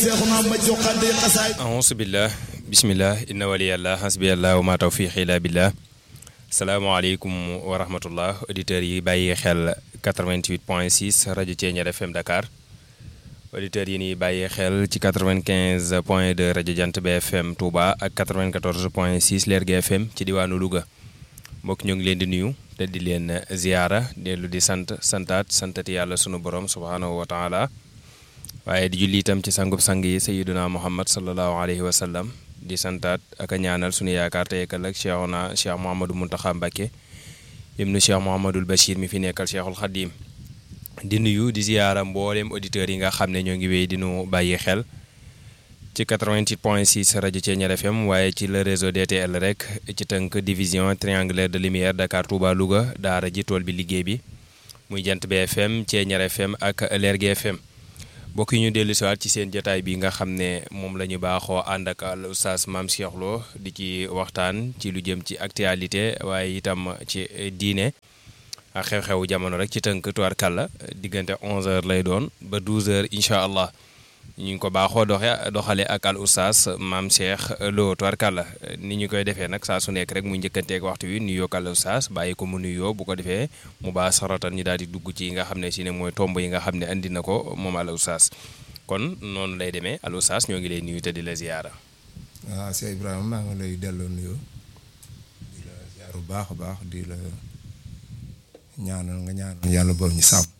auzu billah bismillah inna waliyallah hasbiyallah wa ma tawfiqi illa billah salaamaaleykum wa rahmatullah auditeurs yi bàyyi xel 88 point 6 rajo Thiéniere FM Dakar auditeurs yi ni bàyyi xel ci 95 point 2 rajo Jant BFM Touba ak 94 point 6 Lergui FM ci diwaanu Louga mbokk ñu ngi leen di nuyu te di leen ziyaara dellu di sant santaat santati yàlla sunu borom subhaanahu wa taala waaye di julli itam ci sangub sang yi sayiduna muhammad sallallahu alayhi wa sallam di santaat ak a ñaanal sunu yaakaar te yekkal ak cheikhuna cheikh Mouhamadou Mountakha Mbacké ibnu cheikh Mouhamadul Bachir mi fi nekkal cheikhul Khadim di nuyu di ziyaara mbooleem auditeurs yi nga xam ne ñoo ngi wéy di nu bàyyi xel ci 88 point 6 rajo Thiéniere FM waaye ci le réseau DTL rek ci tënk division triangulaire de lumière Dakar Touba Louga daara ji tool bi liggéey bi muy jant BFM Thiéniere FM ak Lergui FM mbokk yi ñu dellu siwaat ci seen jotaay bi nga xam ne moom la ñu baaxoo ànd ak al oustaz Mame Cheikh Lo di ci waxtaan ci lu jëm ci actualité waaye itam ci diine ak xew-xewu jamono rek ci tënk tubaarkàlla diggante 11h lay doon ba 12h incha allah ñu ngi ko baaxoo doxe doxale ak al oustaz Mame Cheikh Lo tubaarkàlla ni ñu koy defee nag saa su nekk rek muy njëkkanteeg waxtu wi nuyoo ak al oustaz bàyyi ko mu nuyoo bu ko defee mu baa saratan ñu daal di dugg ci yi nga xam ne si ne mooy tomb yi nga xam ne andi na ko moom al oustaz kon noonu lay demee al oustaz ñoo ngi lay nuyu te di la ziyaara. waaw Cheikh Ibrahima maa ngi lay delloo nuyoo di la ziyaar bu baax a baax di la ñaanal nga ñaanal yàlla boobu ñu sàmm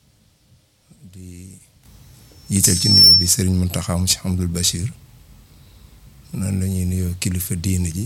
di jiital ci nuyoo bi Serigne Mountakha mu Cheikh Abdoul Bachir noonu la ñuy nuyoo kilifa diine ji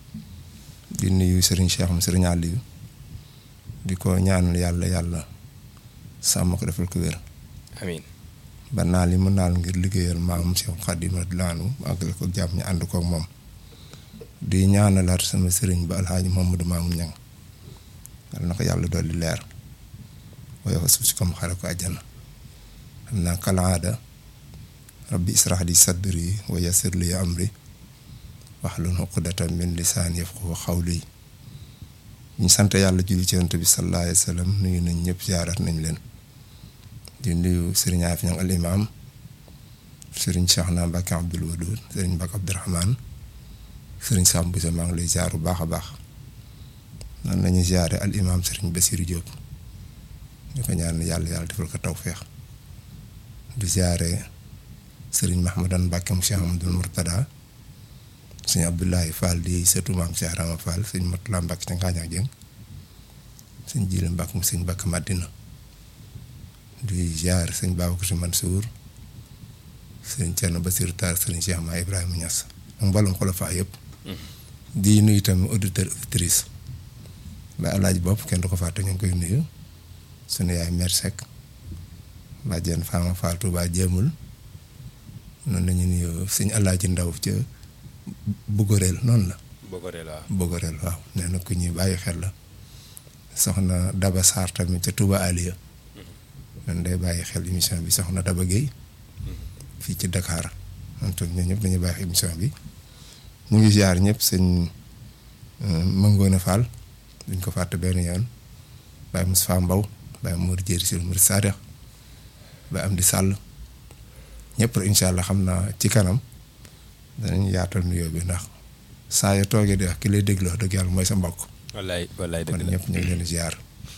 di nuyu Serigne Cheikh mu Serigne Aliou di ko ñaanal yàlla yàlla sàmm ko defal ko wér. amiin ba naal yi mu naal ngir liggéeyal maam Cheikh Khadim radiyallaahu anhu àggale ko jàmm ñu ànd koog moom di ñaanalaat sama sëriñ ba alxaaji Mamadou Mamoun Niang yal na ko yàlla dolli leer waaye fa suuf si comme xare ko àjjana xam naa kalaada rabbi israh li sadri wa yassir li amri wahlul uqdatan min lisaani yafqahu qawli ñu sant yàlla julli ci yonent bi sallallaahu alayhi wa sallam nuyu nañ ñëpp ziarat nañ leen di nuyu sëriñ Afi Ñang al imaam sëriñ Cheikhna Mbacke Abdoul Wadoud sëriñ Mbacke Abdourahmane sëriñ Sam Bousso maa ngi lay ziar bu baax a baax noonu la ñuy ziare al imaam sëriñ Bassirou Diop ñu ko ñaan yàlla yàlla defal ko tawféex di ziare sëriñ Mahmadan Mbacke mu Cheikh Amadou Mourtada sëñ Abdoulaye Fall di sëtu maam Cheikh Rama Fall sëñ Matula Mbacke ca Ngaañak Jëng sëñ Jili Mbacke mu sëñ Mbacke Madina di ziare sëñ Babacar Si Mansour sëñ Thierno Bassirou Tall sëriñ Cheikh Ma Ibrahima Niass ak mboolem xolofaa yëpp. di nuyu tamit auditeur auditrice ba alaaji bopp kenn du ko fàtte ñu ngi koy nuyu sunu yaay mère Seck bàjjen Fama Fall Touba jéemul noonu la ñuy nuyu sëñ alaaji ndaw ca Bogorel noonu la. Bogorel waaw Bogorel waaw nee na ku ñuy bàyyi xel la soxna Daba Sarr tamit ca Touba Aliya noonu day bàyyi xel émission bi soxna Daba Guèye fii ci Dakar man toog ñun ñëpp dañuy bàyyi xel émission bi ñu ngi ziar ñëpp sëñ Mangoone Fall duñ ko fàtte benn yoon Baye Moustapha Mbaw Baye Mour Jéeri Sil Mour Sadex Baye Amdi Sàll ñëpp rek incha allah xam naa ci kanam danañ yaatal nuyoo bi ndax saa yoo toogee di wax ki lay dégloo dëgg yàlla mooy sa mbokk. wallaay wallaay kon dëgg la ñëpp ñu ngi leen di ziar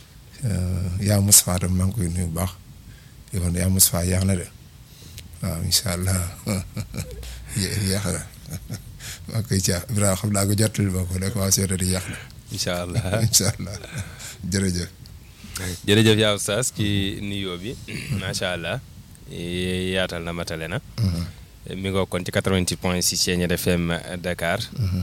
yaa Moustapha tam maa ngi koy nuyu bu baax di ko yaa Moustapha yaax na de waaw incha allah yéex na maa koy caa Ibrahima xam naa ko jottali ma ko rek waa seeta di yàq na incha allah incha allah jërëjëf. jërëjëf yaa oustaz ci nuyoo bi macha allah yaatal na matale na. mi ngoo kon ci 88 point 6 Thiéniere FM Dakar.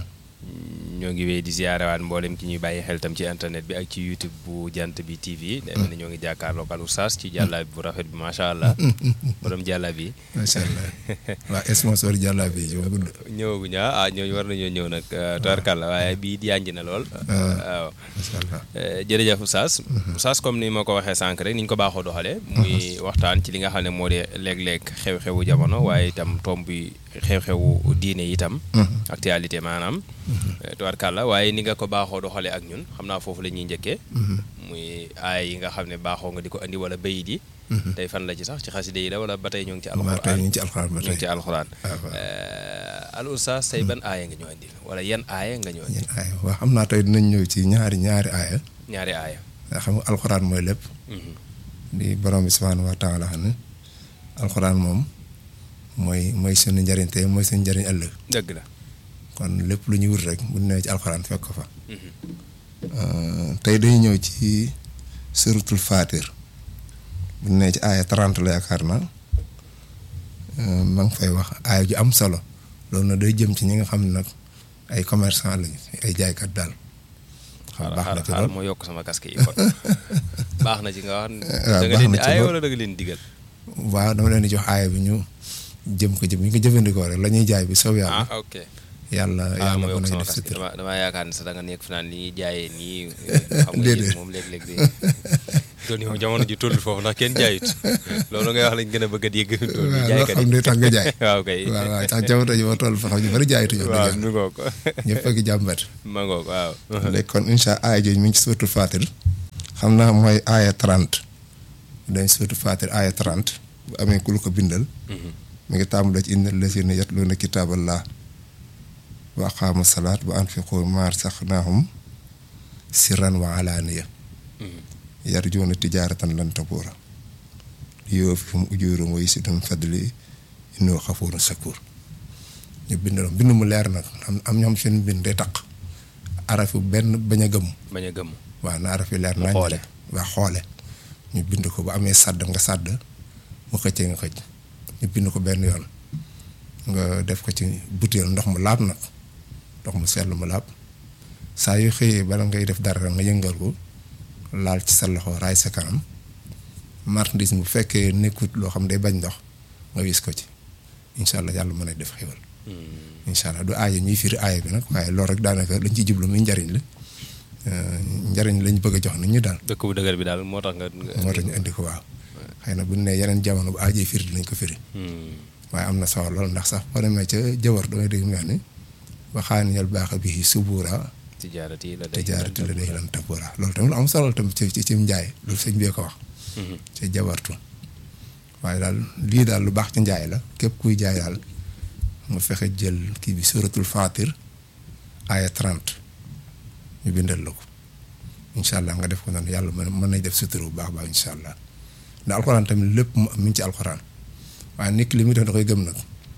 ñoo ngi wéy di ziarewaat mboolem ki ñuy bàyyi xel tam ci internet bi ak ci YouTube bu jant bi TV. demee na ñoo ngi jàkkaarloo ak oustaz ci jàllaabi bu rafet bi macha allah. borom jàllaabi. macha allah waa sponsor jàllaabi yi gudd. ñëwaguñu ah ñooñu war nañoo ñëw nag. tubarkalla waaye bii yànj na lool. waaw macha allah. jërëjëf oustaz. oustaz comme ni ma ko waxee sànq rek ni ñu ko baaxoo doxalee. muy waxtaan ci li nga xam ne moo di léeg-léeg xew-xewu jamono waaye itam tomb bi xew-xewu diine itam. actualité maanaam. tubarkalla waaye ni nga ko baaxoo doxalee ak ñun xam naa foofu la ñuy njëkkee. muy aay yi nga xam ne baaxoo nga di ko andi wala bayit yi tey fan la ci sax ci xaside yi la wala ba tey ñu ngi ci maa tey alxuraan ñu ngi ci alxuraan ba ñu ngi ci tey alxuraan waaw waaw. al oustaz tey ban aaya nga ñëw andil wala yan aaya nga ñëw andil ñeen aaya waaw xam naa tey dinañ ñëw ci ñaari ñaari aaya ñaari aaya nga xam nga alxuraan mooy lépp Mhm. di borom bi subhaanahu wa taala xam ne alxuraan moom mooy mooy suñu njariñ tey mooy suñu njariñ ëllëg dëgg la kon lépp lu ñu wut rek bu ñu nee ci alxuraan fekk ko fa Mhm. Euh, tey dañuy ñëw ci suratul fatir bu ñu nee ci aaya 30 la yaakaar naa euh, ma ngi fay wax aaya ju am solo loolu nag day jëm ci ñi nga xam ne nag ay commerçant lañu ay jaaykat daal xam baax na ci xaaral lool moo yokk sama casque yi kon baax na ci nga wax waaw da nga baax leen na di ci aaya lool. wala da nga leen digal waaw dama leen di jox aaya bi ñu jëm ko jëm bu ñu ko jëfandikoo rek la ñuy jaay bi soob yàlla ah ok yàlla ah yàlla ma mën yokk nañu sama def casque sutura dama dama yaakaar ne sax da nga nekk fi naan li ñuy jaayee nii xam nga Déedéet. yéen moom léeg-léeg di doon yow jamono ji toll foofu ndax kenn jaayut loolu ngay wax lañ gën a bëgg a dégg doon waaw loo jaaykat xam yi ne tax nga jaay waaw kay waaw waaw tax jamono ji ma toll fa xam ñu bari jaayituñu wax waaw dëgg mi ngoog yàlla ñëpp a ngi jàmbat ma ngoog waaw léegi kon incha aaya jooju mi ngi ci suratul fatir xam naa mooy aaya 30 dañ suratul fatir aaya 30 bu amee ku lu ko bindal Mhm. mi ngi tàmbalee ci innal lazina yatluuna kitaaballah wa aqaamu salaat wa anfiqu maa razaqnaahum sirran wa alaaniya Mhm. yarjuuna tijaaratan lan tabuura liyuwaffihim ujuurahum wa yazidhum min fadlihi innahu xafuurun shakuur ñu bindal bind mu leer nag am am ñoom seen bind day taq arafu benn bañ a gëm bañ a gëmm waaw na araf yi leer Mu nañ xoole. waa xoole ñu bind ko bu amee sàdd nga sàdd mu xëccee nga xëcc ñu bind ko benn yoon nga def ko ci butéel ndox mu laab nag ndox mu sell mu laab saa yu xëyee bala ngay def dara nga yëngal ko laal ci sa loxo raay sa kanam marchandise bu fekkee nekkut loo xam day bañ ndox nga wis ko ci incha allah yàlla mën a def xéwal incha allah du aaya ñuy firi aaya bi nag waaye loolu rek daanaka lañ ciy jublu muy njariñ la Euh, njariñ lañ bëgg a jox nit ñi daal dëkk bu dëgër bi daal moo tax nga nga- moo tax ñu indi ko waaw xëy na bu ñu nee yeneen jamono bu aajee firi dinañ ko firi Hmm. waaye am na solo lool ndax sax boo demee ca jawar da ngay dégg mu wax ni waxaani yal baax a bii subuura tijaarati la day tijaarati la day lan tabuura loolu tamit lu am solo tamit ci ci ci njaay loolu sëñ bee ko wax Mhm. ca jawartu waaye daal lii daal lu baax ci njaay la képp kuy jaay daal mu fexe jël kii bi suratul fatir aya 30 ñu bindal la ko incha allah nga def ko noonu yàlla mën mën nañ def sutura bu baax baax incha allah ndax alxuraan tamit lépp mu mi ngi ci alxuraan waaye nit ki li muy def da koy gëm nag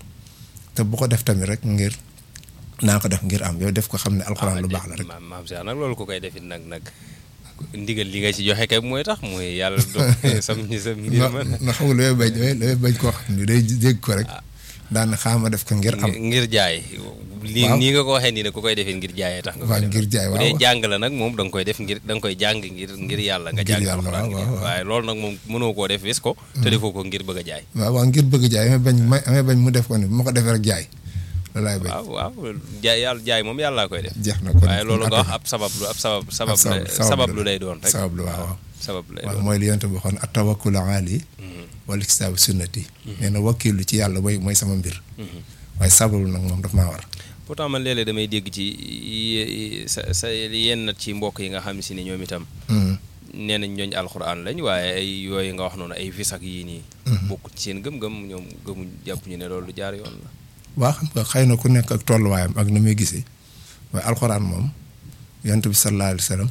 te bu ko def tamit rek ngir naa ko def ngir am yow def ko xam ne alxuraan lu baax la rek maam maam Cheikh nag loolu ko koy defit nag nag ndigal li nga ci joxe kay mooy tax mooy yàlla do sam ñi sam mbir na ma na xam nga lu may bañ lu may bañ koo xam ne day dégg ko rek daan xaama def ko ngir am ngir jaay lii Waaw. nii nga ko waxee nii ne ku koy defee ngir jaayee tax nga waaw koy def ngir jaay bu waaw dee jàng la nag moom da nga koy def ngir da nga koy jàng ngir ngir yàlla nga Ngir jàng yàlla, alxuraan waaw, ngir- waaw, waaw. waaye loolu nag moom mënoo koo def wis ko te defoo ko ngir bëgg a jaay waaw waaw ngir bëgg jaay amee bañ may amee bañ mu def ko ni bu ma ko defee rek jaay loolu laay bañ waaw waaw jaay yàlla jaay moom yàllaa koy def jeex na kon waaye loolu nga wax kon ab sabab lu ab sabab sabab sabab- la- sabab sabab la. lu lay doon rek sabab lu waaw waaw sabab lu lay waaw doon mooy li yonte bi waxoon atawakkul ali Mhm. wala kitaabu sunnati nee na wakkilu ci yàlla mooy mooy sama mbir Mhm. waaye sababu nag moom daf maa war pourtant man léeg-léeg damay dégg ci yi- sa sa yenn ci mbokk yi nga xam si ne ñoom itam Mhm. nee nañ ñooñ alxuraan lañ waaye ay yooyu nga wax noonu ay vis ak yii nii bokk ci seen gëm-gëm ñoom gëmuñ jàpp ñu ne loolu lu jaar yoon la waa xam nga xëy na ku nekk ak tolluwaayam ak na muy gisee waaye alxuraan moom yonte bi sallallahu alayhi wa sallam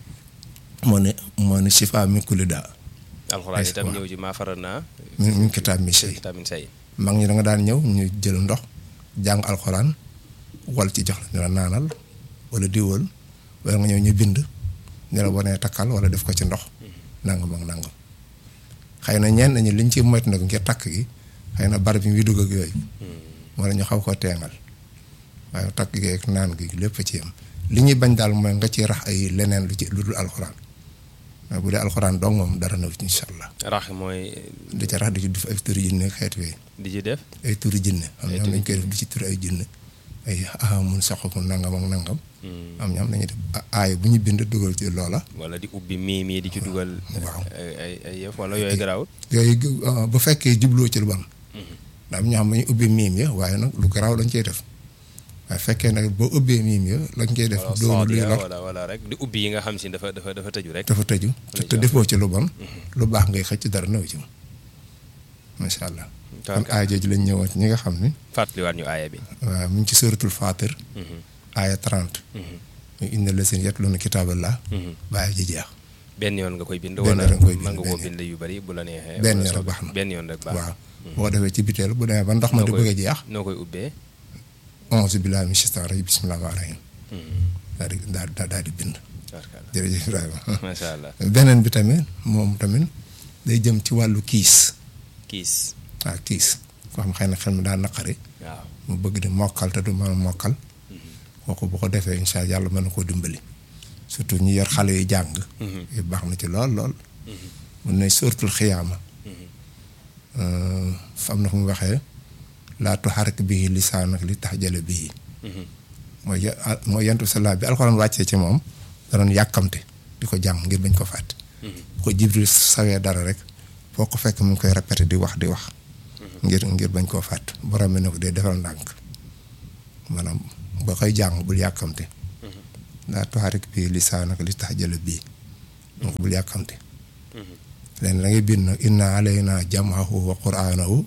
moo ne moo ne shifa min kulli daa alxuraan Est-ce que itam waaw. ñëw ci maafara naa min min kitaab mi shay tamit say mag ñi da nga daan ñëw ñu jël ndox jàng alxuraan wal ci jox la ñu la naanal wala diwal wala nga ñëw ñu bind ñu la wanee takkal wala def ko ci ndox nangam ak nangam xëy na ñenn ñi liñ ci moytu nag ngir takk gi xëy na barab yi muy dugg ak yooyu wala ñu xaw ko teengal waaye takk gi ak naan gi lépp ci yem li ñuy bañ daal mooy nga ci rax ay leneen lu ci lu dul alxuraan waaye bu dee alxuraan dong moom dara na ci incha allah rax mooy di ca rax di ci def ay turi jinne ak xeet yooyu di ci def ay turi jinne am Ay ñoom turi dañ koy def di ci turi ay jinne ay ahamun saxamun nangam ak nangam Hmm. am ñoom dañuy def aay bu ñu bind dugal ci loola wala di ubbi mii mii di ci dugal waaw. ay ay ay yëf wala yooyu garaawut yooyu uh, bu fekkee jubloo ci lu bon ndax am ñoo xam ne ñu ubbi miim ya waaye nag lu garaaw lañ cey def waaye fekkee nag boo ubbee miim ya lañ koy def doonu luy lor wala wala rek di ubbi yi nga xam si dafa dafa dafa tëju rek dafa tëju te te defoo ci lu bon lu baax ngay xëcc dara nëw ci macha allah kon aaya jooju lañ ñëwoon ci ñi nga xam ni fàttaliwaat ñu aaya bi waaw mu ngi ci suratul Fatir aaya 30 ñu inna la seen yatluuna kitaaballah bàyyi ji jeex benn yoon nga koy bind Benn wala yoon nga koy bind, mën nga koo benn bind yu bari bu la neexee Benn wala yoon soo- baax na. benn yoon rek baax waaw boo ko defee ci biteel bu demee ba ndox ma di Noo koy- bëgg a jeex noo koy ubbee auzu billaahi mina shaytaani rajiim bismillaahi rahmaani rahiim daal di daal daal daal di bind tabarkalla jërëjëf Ibrahima macha allah beneen bi tamit moom tamit day jëm ci wàllu kiis kiis waaw kiis koo xam xëy na xel mi daa naqari waaw mu bëgg di mokkal te du mën a mokkal kooku bu ko defee incha allah yàlla mën na koo dimbali surtout ñi yor xale yi jàng yu baax na ci lool lool mun ne suratul xiyaama am na fu mu waxee laa tuharrik bihi lisaanak li tahjala bihi mooy ya- ah, mooy yentu salaa bi alxuraan wàccee ci moom da doon yàkkamte di ko jàng ngir bañ ko fàtte bu ko jibril sawee dara rek foo ko fekk mu ngi koy répété di wax di wax ngir ngir bañ koo fàtte borom bi ne ko dee defal ndànk maanaam ba koy jàng bul yàkkamte laa tuharrik bihi lisaanak li tahjala bihi donc bul yàkkamte leen da ngay bind nag inna alayna jam'ahu wa qur'anahu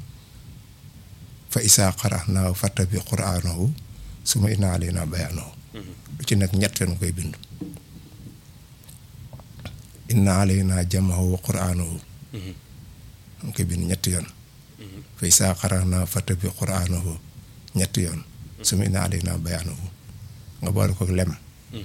fa isaa qara'nahu fattabi qur'anahu suma inna alayna bayanahu lu ci nekk ñett yoon koy bind inna alayna jam'ahu wa qur'anahu nga koy bind ñetti yoon fa isaa qara'nahu fattabi qur'anahu ñetti yoon suma inna alayna bayanahu nga boole ko lem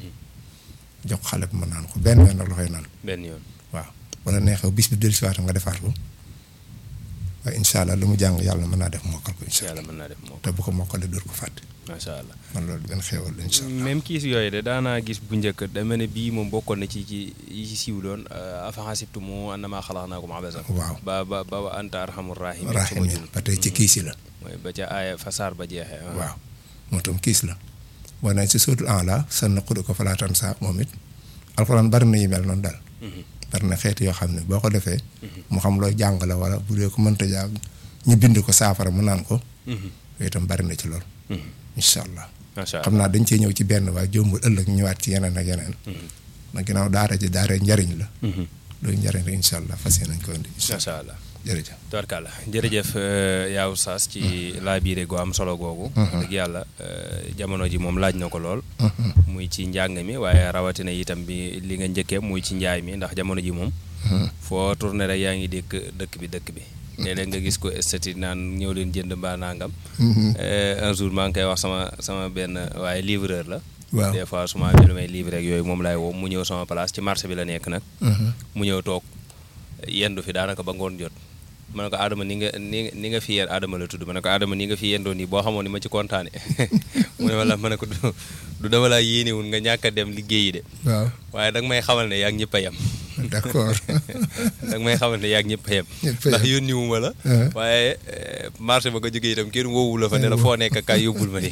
jox xale bi ma naan ko benn yoon nag la koy naan benn yoon waaw wala neexee bis bi dellusiwaat nga defaat ko waaye incha allah lu mu jàng yàlla mën naa def mokkal ko incha allah yàlla mën naa def moo te bu ko mokkalee dootu ko fàtte macha allah man loolu benn xéewal la incha allah. même kiis yooyu de daanaa gis bu njëkk da mel ne bii moom bokkoon na ci ci yi ci siiw doon afa xasibtumu annamaa xalaqnaakum abasan waaw ba ba ba wa anta arhamur rahimin su ma raximin jum ba tey ci kiis yi la. mooy ba ca aaya fa saar ba jeexee waaw moo tam kiis la. boo nee si sootul en la sa naqulu ko falaatan sa moom it alxuraan bari na yu mel noonu daal. bari na xeet yoo xam ne boo ko defee. mu xam looy jàng la wala bu dee ko mënta jàng ñu bind ko saafara mu naan ko. yooyu itam bari na ci lool. incha allah. macha xam allah naa dañ cee ñëw ci benn waaye jombul ëllëg ñu ñëwaat ci yeneen ak yeneen. nag ginnaaw daara ji daara njariñ la. loolu njariñ la incha allah fas yéene nañ ko indi. incha allah macha allah jërëjëf. tubarkàlla jërëjëf yaa Oustaz ci laabiire gu am solo googu dëgg yàlla euh, jamono ji moom laaj na ko lool muy ci njàng mi waaye rawatina itam bi li nga njëkkee muy ci njaay mi ndax jamono ji moom foo tourné rek yaa ngi dëkk dëkk bi dëkk bi léeg-léeg nga gis ko estati naan ñëw leen jënd mbaa nangam Euh, un jour maa ngi koy wax sama sama benn waaye livreur la waaw des fois su ma amee lu may livrer ak yooyu moom laay woo mu ñëw sama place ci marché bi la nekk nag mu ñëw toog yendu fi daanaka ba ngoon jot ma ne ko Adama ni nga ni nga ni nga fi yéen Adama la tudd ma ne ko Adama ni nga fi yendoo nii boo xamoon ni ma ci kontaane mu ne ma la ma ne ko du du dama laa yéenewul nga ñàkk a dem liggéeyi de waaw waaye danga may xamal ne yaa ngi ñëpp a yem d'accord. danga may xamal ne yaa ngi ñëpp a yem Ñëpp a ndax yem. yónni wu ma la Uh-huh. waaye eh, marché ba nga jógee itam kenn woowu la fa ne la foo nekk kaay yóbbul ma ni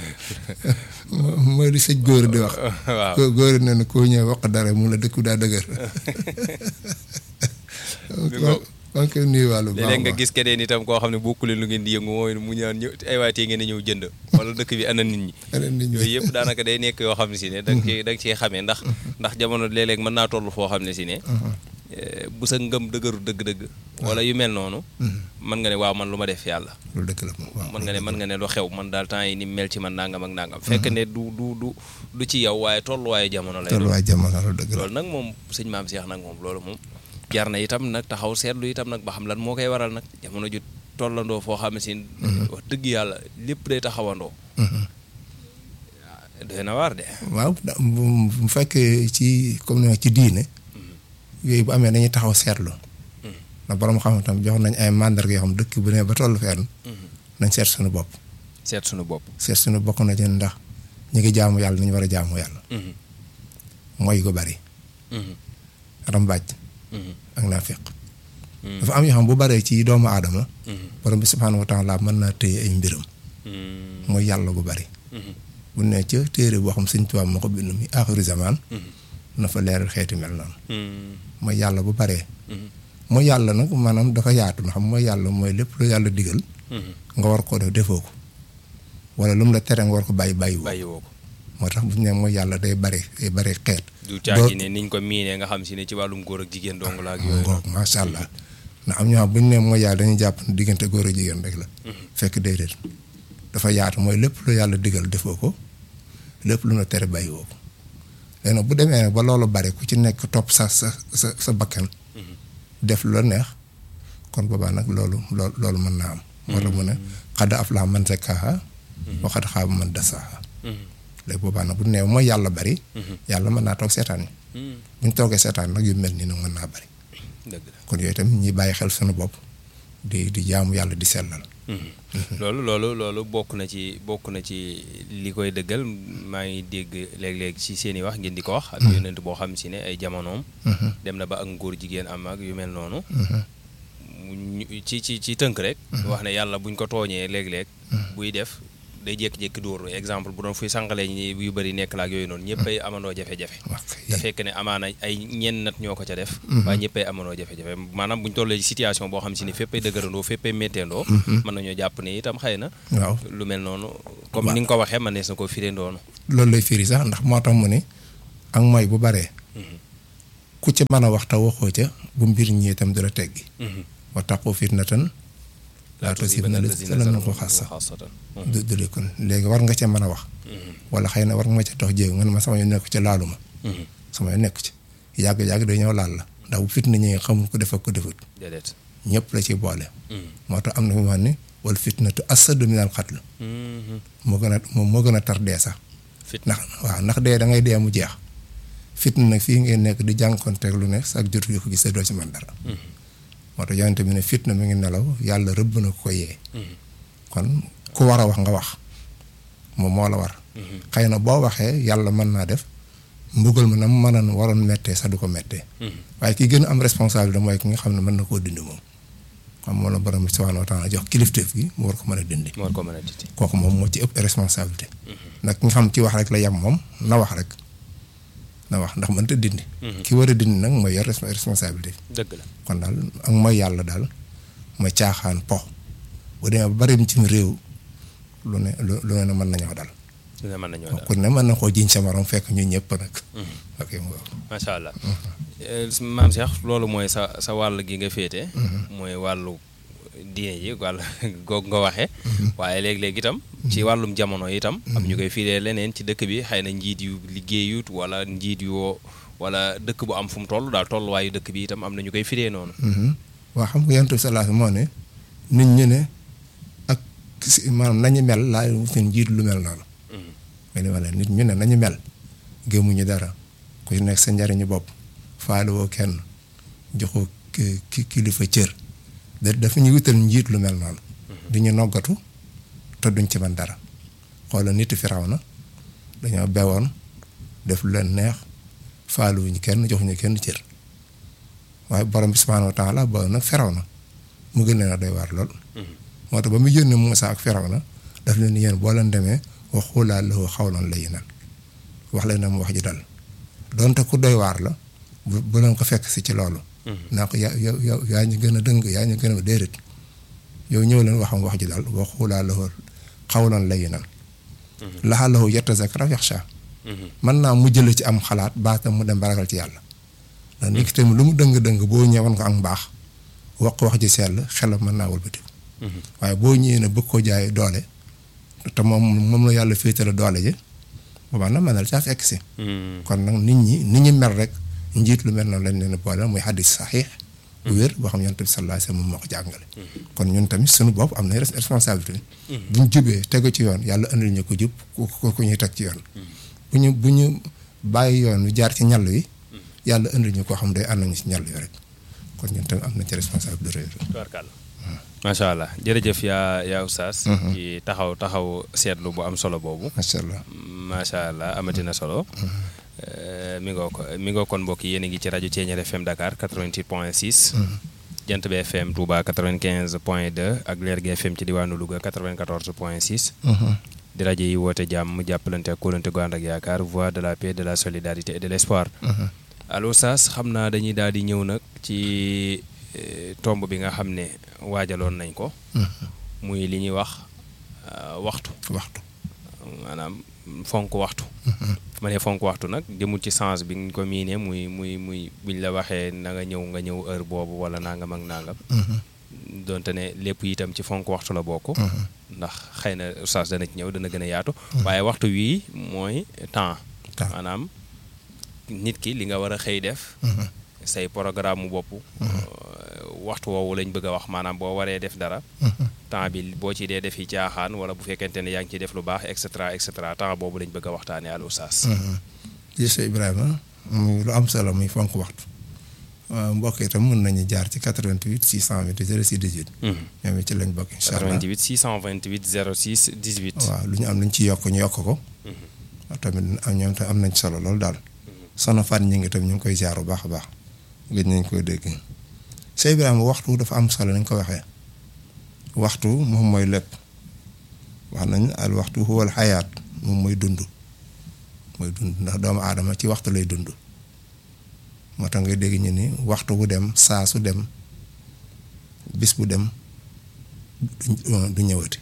mo- mooy li sëñ góor di wax. waaw ko góor ne na koo ñëw wax dara mu la dëkk daa dëgër. ko- maa ngi koy nuyuwaale bu baax a léeg-léeg nga baax. gis keneen itam koo xam ne bokku leen lu ngeen di yëngu mooy mu ñaan ñëw ay waay tee ngeen a ñëw jënd wala dëkk bi ana nit ñi Yeneen nit ñi. yooyu yëpp daanaka day nekk yoo xam ne si ne da nga ciy da nga ciy xamee ndax ndax jamono léeg-léeg mën naa toll foo xam ne si ne eh, bu sa ngëm dëgëru dëgg-dëgg wala yu mel noonu mën nga ne waaw man lu ma def yàlla loolu dëkk la moom waaw. mën nga ne mën nga ne lu xew man daal temps yi ni mel ci man nangam ak nangam fekk ne du du du du ci yow waaye tolluwaayu jamono lay doon tolluwaay jamono loolu dëgg la. loolu nag moom sëñ maam Cheikh nag moom loolu moom jar na itam nag taxaw seetlu itam nag ba xam lan moo koy waral nag jamono ju tollandoo foo xam ne si wax dëgg yàlla lépp day taxawandoo doy na waar de waaw da- bu bu fekkee ci comme ni ma ci diine yooyu bu amee dañuy taxaw seetlu ndax borom xam tam jox nañ ay mandarga yoo xam dëkk bu ne ba tollu fenn nañ seet suñu bopp seet suñu bopp seet suñu bokk na ci ndax ñu ngi jaamu yàlla ni ñu war a jaamu yàlla mooy gu bari rambaaj ak naafiq dafa am yoo xam bu baree ci doomu aadama borom bi subhaanahu wa taala mën naa téye ay mbiram mooy yàlla gu bari bu ne ca téere boo xam sëñ Tuubaa moo ko bind mi aaxiru zamaan na fa leeral xeeti mel noonu mooy yàlla bu baree mooy yàlla nag maanaam dafa yaatu na xam mooy yàlla mooy lépp lu yàlla digal nga war koo def defoo ko wala lu mu la tere nga war ko bàyyi bàyyi woo bàyyi woo ko moo tax bu ñu ne mooy yàlla day bari day bari xeet du caagi ne niñ ko miinee nga xam si ne ci wàllum góor ak jigéen dong la ak yooyu ngoog macha allah ndax am ñoo xam bu ñu ne mooy yàlla dañuy jàpp ne diggante góor ak jigéen rek la fekk déedéet dafa yaatu mooy lépp lu yàlla digal defoo ko lépp lu na tere bàyyi woo ko léegi nag bu demee nag ba loolu bari ku ci nekk topp sa sa sa sa bakkan def lu la neex kon boobaa nag loolu loolu loolu mën naa am moo tax mu ne xad aflaha man zakkaaha wa xad xaaba man dassaaha léegi boobaa nag bu nee mooy yàlla bari yàlla mën naa toog seetaan yi bu ñu toogee seetaan nag yu mel nii nag mën naa bari dëgg la kon yooyu tamit ñi bàyyi xel suñu bopp di di jaamu yàlla di sellal loolu loolu loolu bokk na ci bokk na ci li koy dëggal maa ngi dégg léeg-léeg ci seen i wax ngeen di ko wax ak yonent boo xam si ne ay jamonoom dem na ba ak ngóor jigéen am ak yu mel noonu ci ci ci tënk rek wax ne yàlla buñ ko tooñee léeg-léeg buy def day jékki-jékki dóor exemple bu doon fuy sànqalee ñi yu bëri nekk la ak yooyu noonu ñëpp ay amandoo jafe-jafe da fekk ne amaana ay ñenn nat ñoo ko ca def waaye ñëpp ay amandoo jafe-jafe maanaam buñ tollee ci situation boo xam si ne fépp ay dëgërandoo fépp ay métteendoo mën nañoo jàpp ne itam xëy na waaw lu mel noonu comme ni nga ko waxee man nees na ko firee ndoonu loolu lay firi sax ndax moo tax mu ni ak mooy bu baree ku ci mën a wax te waxoo ca bu mbir ñi itam du la teggi wa taqu fitnatan laa tusiibanna llaziina zalamu xaassatan du du kon léegi war nga ca mën a wax wala xëy na war nga ma ca dox jéego nga ne ma sama yoon nekk ci laalu ma sama yoon nekk ci yàgg-yàgg day ñëw laal la ndax bu fitna ñëwee xamul ko def ak ko defut déedéet ñëpp la ci boole moo tax am na fi mu wax ni wal fitnatu asadu minal qatl moo gën a moom moo gën a tar dee sax ndax waaw ndax dee da ngay dee mu jeex fitna nag fii ngeen nekk di jànkonteeg lu ne sax jotu yu ko gis doo ci man dara moo tax yonente bi ne fitna mi ngi nelaw yàlla rëbb na ko yee kon ku war a wax nga wax moom moo la war xëy na boo waxee yàlla mën naa def mbugal ma na mu mën a waroon mettee sax du ko mettee waaye ki gën a am responsabilité mooy ki nga xam ne mën na koo dindi moom xam moo la borom bi subhaanahu wa taala jox kilifteef gi mu war ko mën a dindi war ko mën a dindi kooku moom moo ci ëpp responsabilité nag ki nga xam ci wax rek la yem moom na wax rek na wax ndax mënta dindi ki war a dindi nag mooy yor responsabilité dëgg la kon daal ak mooy yàlla daal mooy caaxaan po bu demee ba bari ci réew lu ne lu ne mën nañoo dal lu ne mën nañoo dal ku ne mën na koo jiñ sa morom fekk ñu ñëpp nag ok macha allah maam Cheikh loolu mooy sa sa wàll gi nga féete mooy wàllu diine ji wàll goog nga waxee waaye léeg-léeg itam ci wàllum jamono itam am ñu koy fiiree leneen ci dëkk bi xëy na njiit yu liggéeyut wala njiit yu wala dëkk bu am fu mu toll daal tolluwaayu dëkk bi itam am na ñu koy firee noonu waa xam nga yonent bi sallallahu moo ne nit ñi ne ak maanaam nañu mel laa seen njiit lu mel noonu mais li ma leen nit ñu ne nañu mel gëmuñu dara ku ci nekk sa njariñu bopp faale woo kenn joxoo ki kilifa cër da dafa ñu wutal njiit lu mel noonu di ñu noggatu te duñ ci man dara xoola nit firaw na dañoo bewoon def lu leen neex faaluwuñu kenn joxuñu kenn cër waaye borom bi subhaanahu wa taala ba nag firaw na mu gën leen a doy waar lool moo tax ba mu yónni Muusaa ak firaw na daf leen yéen boo leen demee wax xuulaa lahu xawlan layyinan wax leen na mu wax ji dal donte ku doy waar la bu bu leen ko fekk si ci loolu naa ko yaa yow yaa ñu gën a dëng yaa ñu gën a déedéet yow ñëw leen waxam wax ji daal wax xuulaa lahu xawlan layyinan la'allahu yatazakkaru aw yaxshaa mën naa mu jële ci am xalaat baatam mu dem baragal ci yàlla ndax nit ki tamit lu mu dëng-dëng boo ñëwoon ko ak mbaax wax ko wax ji sell xelam mën naa wëlbati waaye boo ñëwee ne bëgg ko jaay doole te moom moom la yàlla féetale doole ji boobaa nag mën na la caa fekk si kon nag nit ñi nit ñi mel rek njiit lu mel noonu lañ leen boole muy xaddis saxiix bu wér boo xam yonent bi sallallahu alayhi wa sallam moo ko jàngale kon ñun tamit suñu bopp am na responsabilité buñ jubee tegu ci yoon yàlla andil ñu ko jub ku ku ñuy teg ci yoon bu ñu bu ñu bàyyi yoon wi jaar ci ñàll wi yàlla indil ñu koo xam day ànd nañu ci ñàll wi rek kon ñun tamit am nañ ci responsabilité tubaarkàlla macha allah jërëjëf yaa yaa oustaz ci taxaw taxaw seetlu bu am solo boobu macha allah macha allah amatina solo mi ngoo ko mi ngoo kon mbokk yéen a ngi ci rajo Thiéniere FM Dakar 88 point 6 jant bi FM Touba 95 point 2 ak Leer gi FM ci diwaanu Louga 94 point 6 di rajo yi woote jàmm jàppalante ak kóolante gu ànd ak yaakaar voix de la paix de la solidarité et de l'espoir allo Oustaz xam naa dañuy daal di ñëw nag ci tomb bi nga xam ne waajaloon nañ ko muy li ñuy wax waxtu waxtu maanaam fonk waxtu ma ne fonk waxtu nag jëmul ci sens bi nga ko miinee muy muy muy buñ la waxee na nga ñëw nga ñëw heure boobu wala nangam ak nangam donte ne lépp itam ci fonk waxtu la bokk ndax xëy na oustaz dana ci ñëw dana gën a yaatu waaye waxtu wii mooy temps Temps. maanaam nit ki li nga war a xëy def say programme mu bopp waxtu woowu lañ bëgg a wax maanaam boo waree def dara temps bi boo ci dee def yi caaxaan wala bu fekkente ne yaa ngi ciy def lu baax et cetera et cetera temps boobu lañ bëgg a waxtaanee al oustaz gis Ibrahima muy lu am solo muy fonk waxtu waaw mbokk itam mën nañu jaar ci 88 628 06 18 ñoom it ci lañ bokk incha allah 88 628 06 18 waaw lu ñu am luñ ci yokk ñu yokk ko tamit am ñoom tam am nañ solo loolu daal sono fan ñi ngi tam ñu ngi koy jaar bu baax a baax gëj nañ koy dégg Sey Ibrahima waxtu dafa am solo nañ ko waxee waxtu moom mooy lépp wax nañ al waxtu huwal xayaat moom mooy dund mooy dund ndax doomu aadama ci waxtu lay dund moo tax ngay dégg ñu ni waxtu bu dem saa su dem bis bu dem du du ñëwati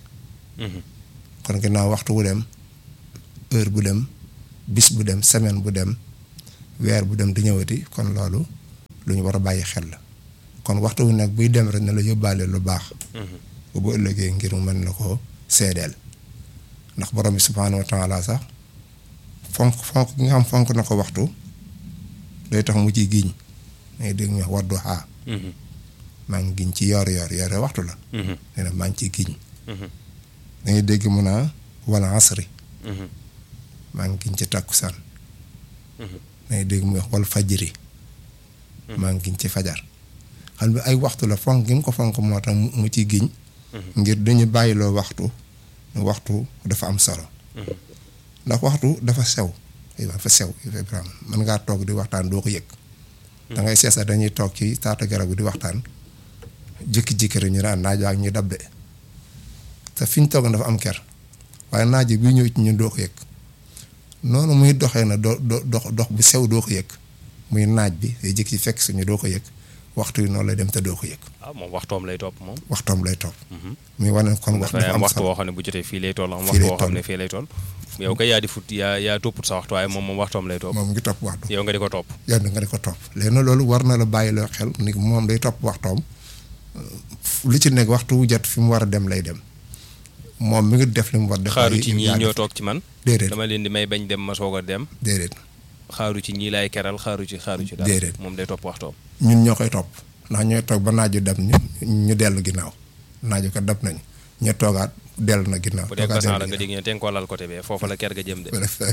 kon ginnaaw waxtu bu dem heure bu dem bis bu dem semaine bu dem weer bu dem du ñëwati kon loolu lu ñu war a bàyyi xel la kon waxtu wu nekk buy dem rek ne la yóbbaale lu baax bu bu ëllëgee ngir mu mën na koo seedeel ndax borom bi subhaanahu wa taala sax fonk fonk gi nga xam fonk na ko waxtu day tax mu ciy giñ ngay dégg ñu wax wadduhaa maa ngi giñ ci yor yor yore waxtu la nee na maa ngi ciy giñ da ngay dégg mun a wala asri maa ngi giñ ci takkusaan da ngay dégg mu wax wal fajri maa ngi giñ ci fajar xam ne ay waxtu la fonk gi mu ko fonk moo tax mu ciy giñ ngir dañu bàyyiloo waxtu waxtu dafa am solo ndax waxtu dafa sew dafa sew Ibrahima mën ngaa toog di waxtaan doo ko yëg da ngay seesa dañuy toog ci taata garab bi di waxtaan jékki-jékki rek ñu naan naaj ak ñu dab de te fi ñu toog dafa am ker waaye naaj bi ñëw ci ñun doo ko yëg noonu muy doxee na do dox dox bu sew doo ko yëg muy naaj bi day jékki ci fekk suñu doo ko yëg waxtu yi noonu lay dem te doo ko yëg. ah moom waxtoom lay topp moom. waxtoom lay topp. muy wane kon waxtu dafa am waxtu woo xam ne bu jotee fii lay toll am waxtu woo xam ne fii lay toll. yow kay yaa di fut yaa yaa topput sa waxtu waaye moom moom waxtoom lay topp. moom ngi topp waxtu. yow nga di ko topp. yow nga di ko topp léegi nag loolu war na la bàyyi loo xel ni moom day topp waxtoom lu ci nekk waxtu wu jot fi mu war a dem lay dem moom mi ngi def li mu war def. xaaru ci ñii ñoo toog ci man. déedéet dama leen di may bañ dem ma soog a dem. déedéet. xaaru ci ñii laay keral xaaru ci xaaru ci. dara déedéet moom day topp waxtoom. ñun ñoo koy topp ndax ñooy toog ba naaju dab ñu ñu dellu ginnaaw naaju ko dab nañu ñu toogaat dellu na ginnaaw. bu dee toogaat basan la dellu nga dégg ñu te nga ko lal côté bee foofa la ker ga jëm de. ginnaaw.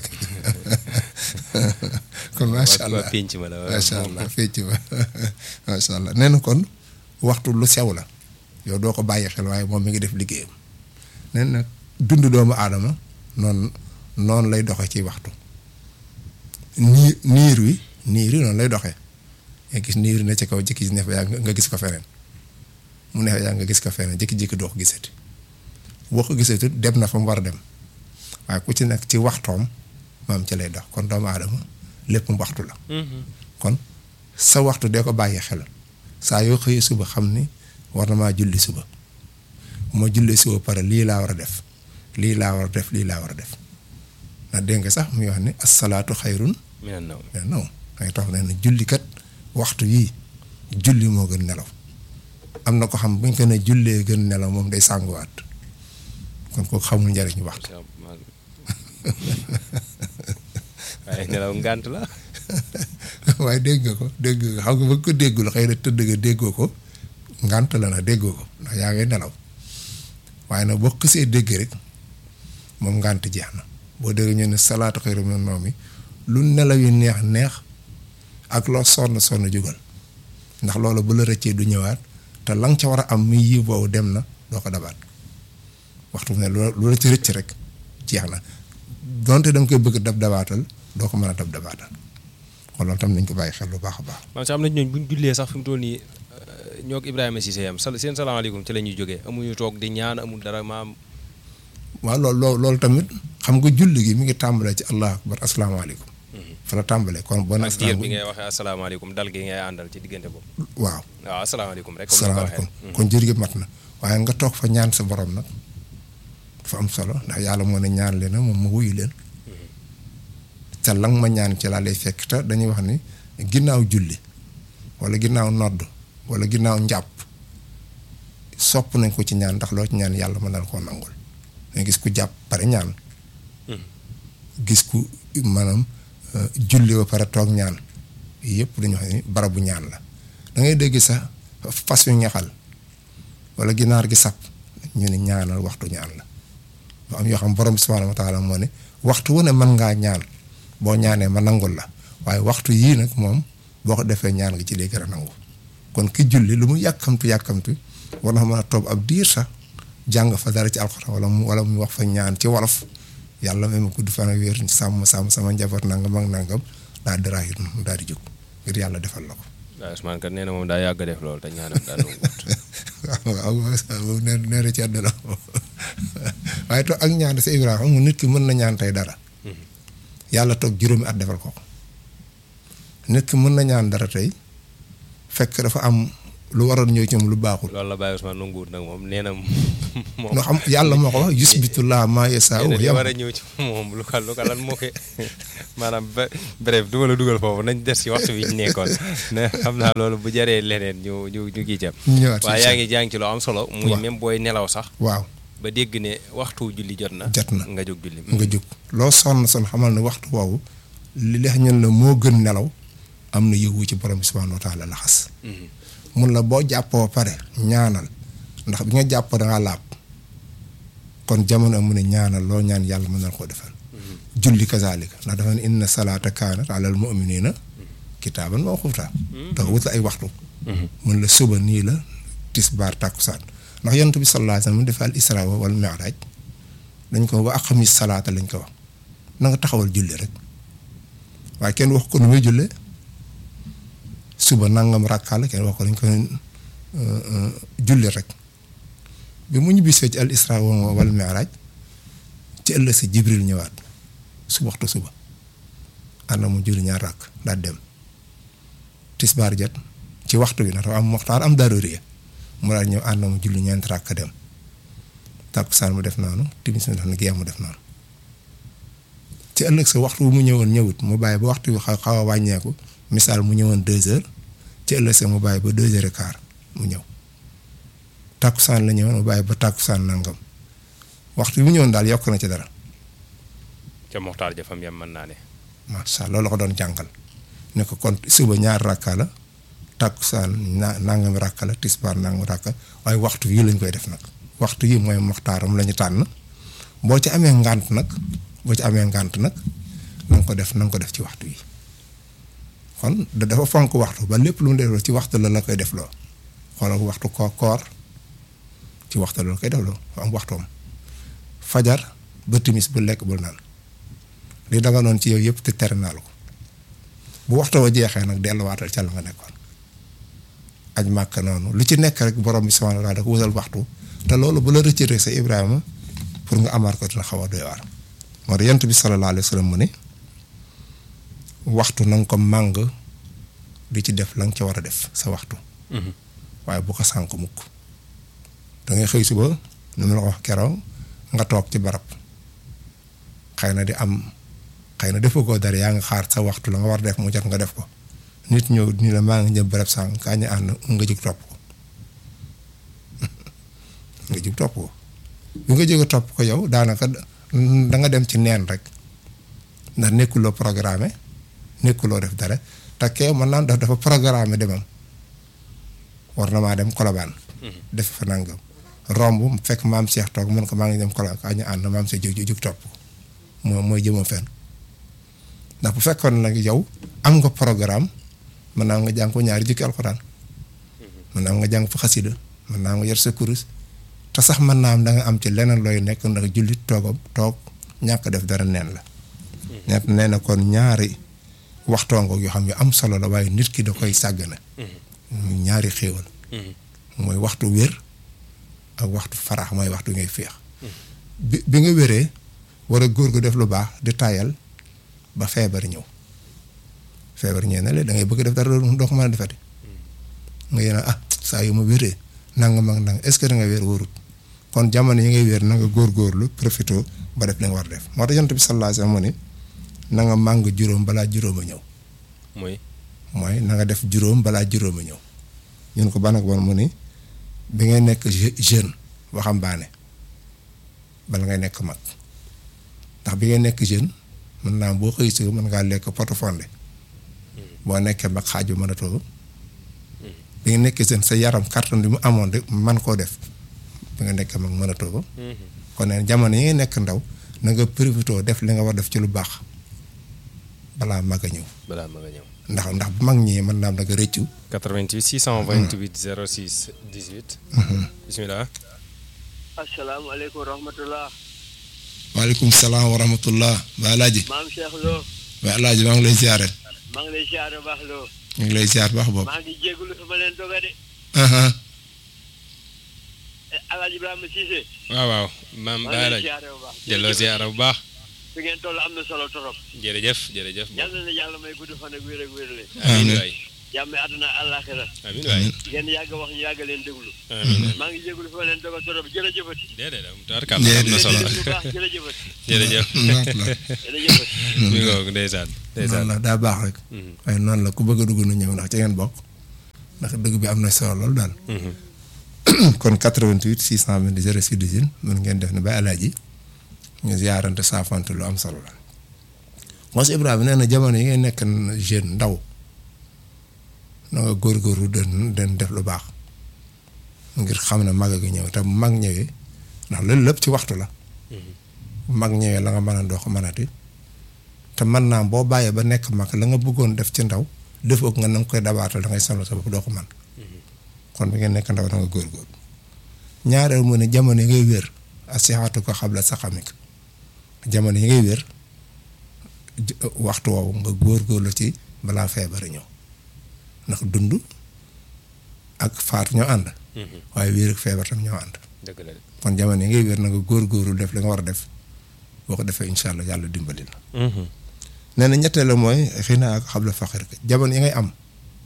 kon macha allah waa pénc ma la macha allah fecc ma macha allah nee na kon waxtu lu sew la yow doo ko bàyyi xel waaye moom mi ngi def liggéeyam nee na dund doomu aadama noonu noonu lay doxe ci waxtu nii niir wi niir wi noonu lay doxee nga gis niir wi ne ci kaw jëkki ne fa yaa nga gis ko feneen mu ne yaa nga gis ko feneen jékki-jékki doo ko gisati boo ko gisati dem na fa mu war a dem waaye ku ci nekk ci waxtoom maam ci lay dox kon doomu aadama lépp mu waxtu la kon sa waxtu dee ko bàyyi xel saa yoo xëyee suba xam ni war na maa julli suba bu ma jullee suba pare lii laa war a def lii laa war a def lii laa war a def ndax dégg nga sax muy wax ni asalaatu xayrun minan naw mais non dangay tax ne na julli kat waxtu yii julli moo gën nelaw am na ko xam buñ ko ne jullee gën nelaw moom day sànguwaat kon kooku xamul njariñu waxtu waaye nelaw ngànt la waaye dégg nga ko dégg nga xam nga ba ko déggul xëy na tëdd nga déggoo ko ngànt la na déggoo ko ndax yaa ngay nelaw waaye nag boo xësee dégg rek moom ngànt jeex na boo dégg ñu ne salaatu xayru mina nawmi lu nelaw yu neex neex ak loo sonn sonn jugal ndax loolu bu la rëccee du ñëwaat te la nga ca war a am muy yiw boobu dem na doo ko dabaat waxtu ne lu la ci rëcc rek jeex na donte da nga koy bëgg dab dabaatal doo ko mën a dab dabaatal kon loolu tam nañ ko bàyyi xel bu baax a baax. maanaam sax am na ñooñ bu ñu jullee sax fi mu toll nii ñoo ak Ibrahima Cissé yam sal seen salaamaaleykum ci la ñuy jógee amuñu toog di ñaan amul dara maam. waaw loolu loolu loolu tamit xam nga julli gi mi ngi tàmbalee ci allahu akbar asalaamaaleykum. fa la tàmbalee kon bon. ak diir bi ngay waxee asalaamaaleykum dal gi ngay àndal ci diggante boobu. waaw waaw asalaamaaleykum rek. comme ni nga ko asalaamaaleykum waxee. kon jër gi mat na waaye nga toog fa ñaan sa borom nag dafa am solo ndax yàlla moo ne ñaan leen moom ma wuyu leen te lang ma ñaan ci laa lay fekk te dañuy wax ni ginnaaw julli wala ginnaaw nodd wala ginnaaw njàpp sopp nañ ko ci ñaan ndax loo ci ñaan yàlla mën na la koo nangul nga gis ku jàpp pare ñaan gis ku maanaam julli ba pare toog ñaan yëpp dañu wax ni barabu ñaan la da ngay dégg sax fas yu ñaxal wala ginaar gi sab ñu ne ñaanal waxtu ñaan la ba am yoo xam borom bi subhaanahu wa taala moo ne waxtu wu ne mën ngaa ñaan boo ñaanee ma nangul la waaye waxtu yii nag moom boo ko defee ñaan nga ci lay gën a nangu kon ki julli lu mu yàkkamtu yàkkamtu war na mën a toog ab diir sax jàng fa dara ci alxuraan wala mu wala mu wax fa ñaan ci wolof yàlla may ma gudd fan ak wér sàmm sàmm sama njaboot nangam ak nangam daal di raayit mu daal di jóg ngir yàlla defal la ko. waaw Ousmane kat nee na moom daa yàgg def loolu te ñaanam daa nanguwut. waaw waaw nee nee na ci àdduna waaye toog ak ñaan sa Ibrahima mu nit ki mën na ñaan tey dara. yàlla toog juróomi at defal ko ko. nit ki mën na ñaan dara tey fekk dafa am lu waroon ñëw ci moom lu baaxul. loolu la Baye Ousmane nanguwut nag moom nee na moom. noo xam yàlla moo ko wax yusbitullah maa yasaa nee na li war a ñëw ci moom lu ko lu ko lan moo koy maanaam ba bref du ma la dugal foofu nañ des ci waxtu bi ñu nekkoon ne xam naa loolu bu jaree leneen ñu ñu ñu kii ca. ñëwaat waaye yaa ngi jàng ci loo am solo. muy waaw même booy nelaw sax. waaw ba dégg ne waxtu julli jot na. jot na nga jóg julli. nga jóg loo sonn sonn xamal ne waxtu woowu li leex ñun la moo gën nelaw am na yëwu ci borom bi subhaanahu wa taala laxas mun la boo jàppoo pare ñaanal ndax bi nga jàppoo da ngaa laab kon jamono mu ne ñaanal loo ñaan yàlla mën na koo defal julli kazaalika ndax dafa ne inna salaata kaanat alal mu'miniina kitaaban mawquuta dafa wut ay waxtu mun la suba nii la tisbaar tàkkusaan ndax yonent bi sallallaahu alayhi wa sallam mu defal isra wal mi'raaj dañ ko wa aqamis salaata lañ ko wax na nga taxawal julli rek waaye kenn wax ko nu muy jullee suba nangam rakkaa la kenn wax ko dañ ko julli rek bi mu ñibbisee ci al isra wal mi'raaj ci ëllëg si jibril ñëwaat su waxtu suba ànd mu julli ñaar rakk daal dem tisbaar jot ci waxtu bi nag dafa am waxtaan am daruriya mu daal ñëw ànd mu julli ñeent rakk dem tàkkusaan mu def noonu timis mu def na gee mu def noonu ci ëllëg sa waxtu bu mu ñëwoon ñëwut mu bàyyi ba waxtu bi xaw xaw a wàññeeku misaal mu ñëwoon deux heures ci ëllëg sa mu bàyyi ba deux heures et quart mu ñëw tàkkusaan la ñëwoon mu bàyyi ba tàkkusaan nangam waxtu bi mu ñëwoon daal yokk na ci dara ca Moxtaar jafam yam mën naa ne. macha allah loolu la ko doon jàngal ne ko kon suba ñaar rakka la tàkkusaan na nangam rakka la tisbaar nangam rakka waaye waxtu yi lañ koy def nag waxtu yi mooy moxtaaram la ñu tànn boo ci amee ngànt nag boo ci amee ngànt nag na nga ko def na nga ko def ci waxtu yi kon dafa fonk waxtu ba lépp lu mu def ci waxtu la la koy def loo xoolal waxtu ko koor ci waxtu la la koy def loo am waxtoom fajar ba timis bu lekk bul naan li danga noonu ci yow yëpp te tere naa la ko bu waxtu wa jeexee nag delluwaatal ca la nga nekkoon aj màkk noonu lu ci nekk rek borom bi subhaanahu wa taala da ko wutal waxtu te loolu bu la rëccëtee sa Ibrahima pour nga amaat ko dina xaw a doy waar moo tax yent bi sallallahu alayhi wa sallam mu ne waxtu na nga ko màng di ci def la nga ca war a def sa waxtu waaye bu ko sànk mukk da ngay xëy suba nu mu la ko wax keroog nga toog ci barab xëy na di am xëy na defoo ko dara yaa ngi xaar sa waxtu la nga war def mu jot nga def ko nit ñëw ni la maa ngi jëm barab sànq kaa ñu ànd nga jóg topp ko nga jóg topp ko bi nga jóg topp ko yow daanaka da nga dem ci neen rek ndax nekkuloo programme nekkuloo def dara te kee mën naa def dafa programme demam war na maa dem kolobaan def fa nangam romb fekk maam Cheikh toog mën ko maa ngi dem kolobaan kaa ñu ànd maam Cheikh jóg jóg topp ko moo mooy jëma fenn ndax bu fekkoon nag yow am nga programme mën naa nga jàng ko ñaari jukki alxuraan mën naa nga jàng fa xasida mën naa nga yor sa kurus te sax mën naa am da nga am ci leneen looy nekk ndax jullit toogam toog ñàkk def dara neen la ñett nee na kon ñaari waxtoongo yoo xam ne am solo la waaye nit ki da koy sàggane ñaari xéewal mooy waxtu wér ak waxtu farax mooy waxtu ngay féex bi bi nga wéree war a góor gu def lu baax di tayal ba feebar ñëw feebar ñëw na la da ngay bëgg def dara doo ko mën a defati nga yéen ah saa yu ma wéree nangam ak nangam est-ce que da nga wér wóorut kon jamono yi ngay wér na nga góorgóorlu profité ba def li nga war def moo tax yonent bi sallallahu alayhi wasallam mu ni na nga màng juróom balaa juróom a ñëw mooy mooy na nga def juróom balaa juróom a ñëw ñun ko ban ak ban mu ni bi ngay nekk jeune waxambaane bala ngay nekk mag ndax bi ngay nekk jeune mën naa boo xëy si mën ngaa lekk poto fonde boo nekkee mag xaaj bi mën a toog bi nga nekkee jeune sa yaram carton bi mu amoon de man koo def bi nga nekkee mag mën a toog kon nag jamono yi ngay nekk ndaw na nga profité def li nga war def ci lu baax balaa mag a ñëw balaa mag a ñëw ndax ndax bu mag ñi mën naa am da nga rëccu 88 628 06 18 bismillah asalaamaaleykum wa rahmatullah waaleykum salaam wa rahmatullah ba alaaji maam Cheikh Lo ba alaaji maa ngi lay ziare maa ngi lay ziar bu baax Lo ñu ngi lay ziar baax boobu maa ngi jégalu fi ma leen doga de Alaaji Ibrahima Cissé waaw waaw maam maa Baye ngi lay Laaj ziar bu baax delloo ziara bu baax fi ngeen toll am na solo torop jërëjëf jërëjëf yàlla na yàlla may gudd fan ak wér ak wér le amiin waay jàmme àdduna àllaaxira amiin waay ngeen yàgg wax ñu yàgg leen déglu amiin maa ngi jégalu fi ma leen doga torop jërëjëfati déedéet am tabarkàlla am na solo bu baax jërëjëfati jërëjëf jërëjëfati mi ngoog ndeysaan ndeysaan noonu la daa baax rek waaye noonu la ku bëgg a dugg nu ñëw ndax ci ngeen bokk ndax dëgg bi am na solo lool daal kon 88 620 06 18 mën ngeen def ne ba alaaji ñu ziarante saafante lu am solo la Mos Ibrahima nee na jamono yi ngay nekk jeune ndaw na nga góorgóorlu den den def lu baax ngir xam ne mag a gi ñëw te bu mag ñëwee ndax loolu lépp ci waxtu la bu mag ñëwee la nga mën a doo ko mënati te mën naa boo bàyyee ba nekk mag la nga bëggoon def ci ndaw defoo ko nga na nga koy dabaatal da ngay sonal sa bopp doo ko mën kon bi ngeen nekk ndaw da nga góorgóorlu ñaareel mu ne jamono yi ngay wér asixaatu ko xabla sa xamik jamono yi ngay wér waxtu woowu nga góorgóorlu ci balaa feebar ñëw ndax dund ak faatu ñoo ànd waaye wér ak feebar tam ñoo ànd dëgg la de kon jamono yi ngay wér na nga góorgóorlu def li nga war a def boo ko defee incha allah yàlla dimbali la nee na ñetteel la mooy xëy na ak xabla faqir jamono yi ngay am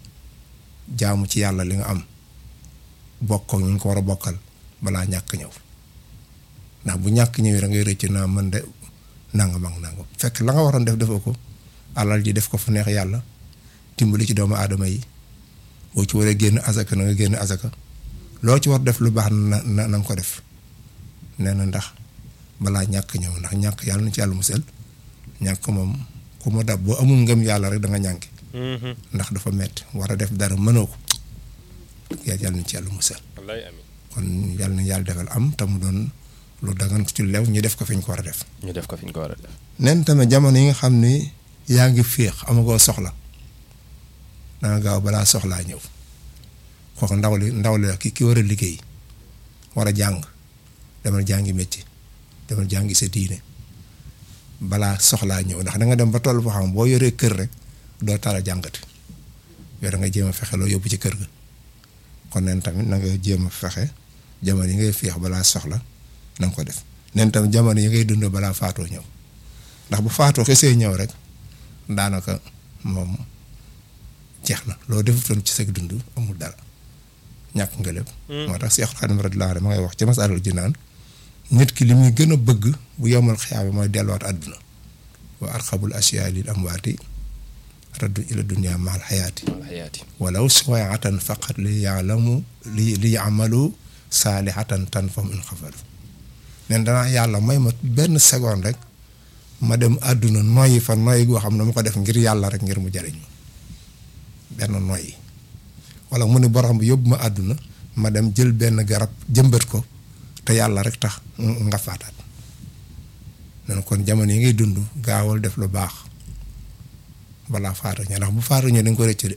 jaamu ci yàlla li nga am bokk ak ñu ngi ko war a bokkal balaa ñàkk ñëw ndax bu ñàkk ñëwee da ngay rëcc naa mën de nangam ak nangam fekk la nga waroon def defoo ko alal ji def ko fu neex yàlla dimbali ci doomu aadama yi boo ci waree génn asaka na nga génn asaka loo ci war def lu baax na na na nga ko def nee na ndax balaa ñàkk ñëw ndax ñàkk yàlla na ci yàlla musal ñàkk moom ku mu dab boo amul ngëm yàlla rek da nga ñànki ndax dafa metti war a def dara mënoo ko yàlla na ci yàlla musal wallaay amiin kon yàlla na yàlla defal am te mu doon lu dagan ci lew ñu def ko fi ñu ko war a def. ñu def ko fi ñu ko war a def nen tamit jamono yi nga xam ni yaa ngi féex amagoo soxla danga gaaw balaa soxlaa ñëw kooku ndaw li ndaw li la ki ki war a liggéey war a jàng demal jàngi métier demal jàngi sa diine balaa soxlaa ñëw ndax da nga dem ba toll foo xam boo yoree kër rek doo tala jàngati yow da nga jéem a fexe loo yóbbu ci kër ga kon nen tamit na nga jéem a fexe jamono yi ngay féex balaa soxla na nga ko def nen tamit jamono yi ngay dund balaa faatoo ñëw ndax bu faatoo xesee ñëw rek daanaka moom jeex na loo defutoon ci sa dund amul dara ñàkk nga lépp. moo tax Seex Xaadim radiyallaahu anhu ma ngay wax ci Masaalikul Jinaan nit ki li muy gën a bëgg bu yomal xiyaama mooy delluwaat àdduna wa arxabul asiyaa lil amwaati raddu ila dunya maal xayaati wal xayaati walaw suwaatan faqat li yaalamu li li yamalu saalihatan tan fam in xafalu nen danaa yàlla may ma benn seconde rek ma dem àdduna noyyi fa noyyi goo xam ne ma ko def ngir yàlla rek ngir mu jariñ ma benn noyyi wala mu ne borom bi yóbbu ma àdduna ma dem jël benn garab jëmbat ko te yàlla rek tax nga faataat nen kon jamono yi ngay dund gaawal def lu baax balaa faatu ña ndax bu faatu ña da nga ko rëcc de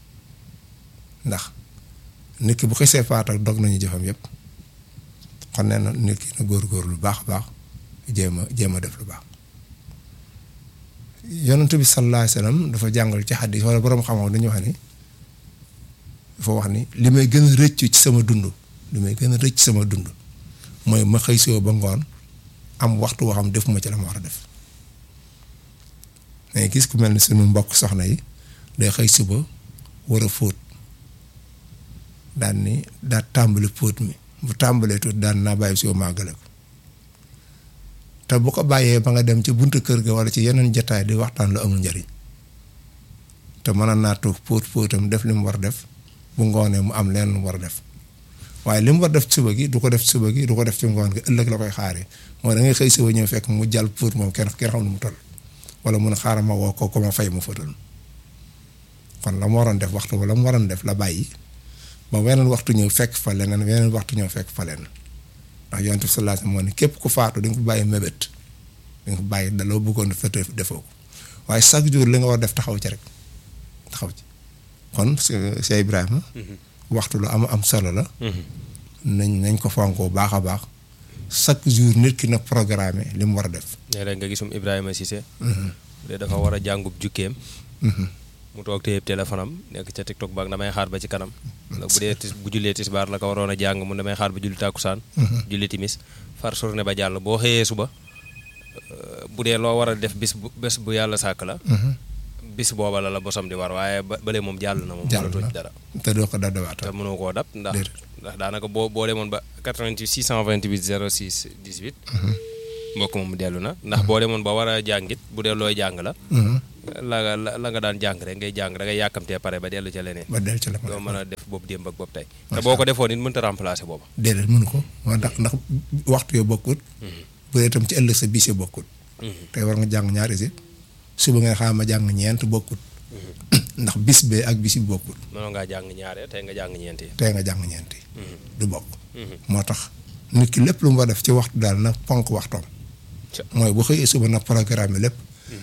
ndax nit ki bu xisee faatu ak dog nañu jëfam yépp kon nee na nit ki na góor-góor lu baax baax jéem a jéem a def lu baax yonent bi sallallahu alayhi wasallam dafa jàngal ci xaddis wala borom xam-xam dañu wax ni dafa wax ni li may gën a rëcc ci sama dund li may gën a rëcc sama dund mooy ma xëy soo ba ngoon am waxtu woo xam defuma ci la ma war a def mais gis ku mel ni sunu mbokk soxna yi day xëy suba war a fóot daan ni daa tàmbali fóot mi bu tàmbalee tuuti daan naa bàyyi si màggale ko te bu ko bàyyee ba nga dem ci buntu kër ga wala ci yeneen jataay di waxtaan lu amul njariñ te mën naa toog póot póotam def li mu war def bu ngoonee mu am leen lu mu war def waaye li mu war def suba gi du ko def suba gi du ko def ci ngoon gi ëllëg la koy xaaree mooy da ngay xëy suba ñëw fekk mu jàll póot moom kenn kenn xam nu mu toll wala mun a xaaral ma woo ko ko ma fay mu fëtal kon la mu waroon def waxtu ba la mu waroon def la bàyyi ba weneen waxtu ñëw fekk fa leneen weneen waxtu ñëw fekk fa leneen ndax yonent bi sallallahu alayhi wasallam moo ne képp ku faatu di nga ko bàyyi mébét di nga ko bàyyi daloo bëggoon fa defoo ko waaye chaque jour li nga war def taxaw ci rek taxaw ci kon Cheikh Ibrahima waxtu lu am am solo la nañ nañ ko fonkoo baax a baax chaque jour nit ki na programme li mu war a def léeg-léeg nga gisum Ibrahima Cissé bu dee dafa war a jàngub jukkeem mu toog téyeb téléphone am nekk ca TikTok baag damay xaar ba ci kanam ndax bu dee tis bu jullee tisbaar la ko waroon a jàng mun damay xaar ba julli tàkkusaan julli timis far journée ba jàll boo xëyee suba bu dee loo war a def bis bu bés bu yàlla sàkk la bis booba la la bosam di war waaye ba bële moom jàll na moom jàll mënatoo na ci dara te doo ko daddawaat te mënoo koo dab ndax Déedéet. ndax daanaka boo boo demoon ba 88 628 06 18 mbokk moom dellu na ndax boo demoon ba war a jàngit bu dee looy jàng la la nga la la nga daan jàng rek ngay jàng da ngay yàkkamtee pare ba dellu ca leneen ba del ci la doo ma mën a def boobu démb ak boobu tey te boo ko defoon it mënta remplacer booba déedéet mënu ko waa ndax ndax waxtu yoo bokkut bu dee itam ci ëllëg sa bis yi bokkut tey war nga jàng ñaari si suba nga xam ma jàng ñeent bokkut ndax bis bee ak bis bi bokkut mënoo ngaa jàng ñaare tey nga jàng ñeenti tey nga jàng ñeent yi du bokk moo tax nit ki lépp lu mu war def ci waxtu daal na ponk waxtoom Ca. mooy bu xëyee suba na programme lépp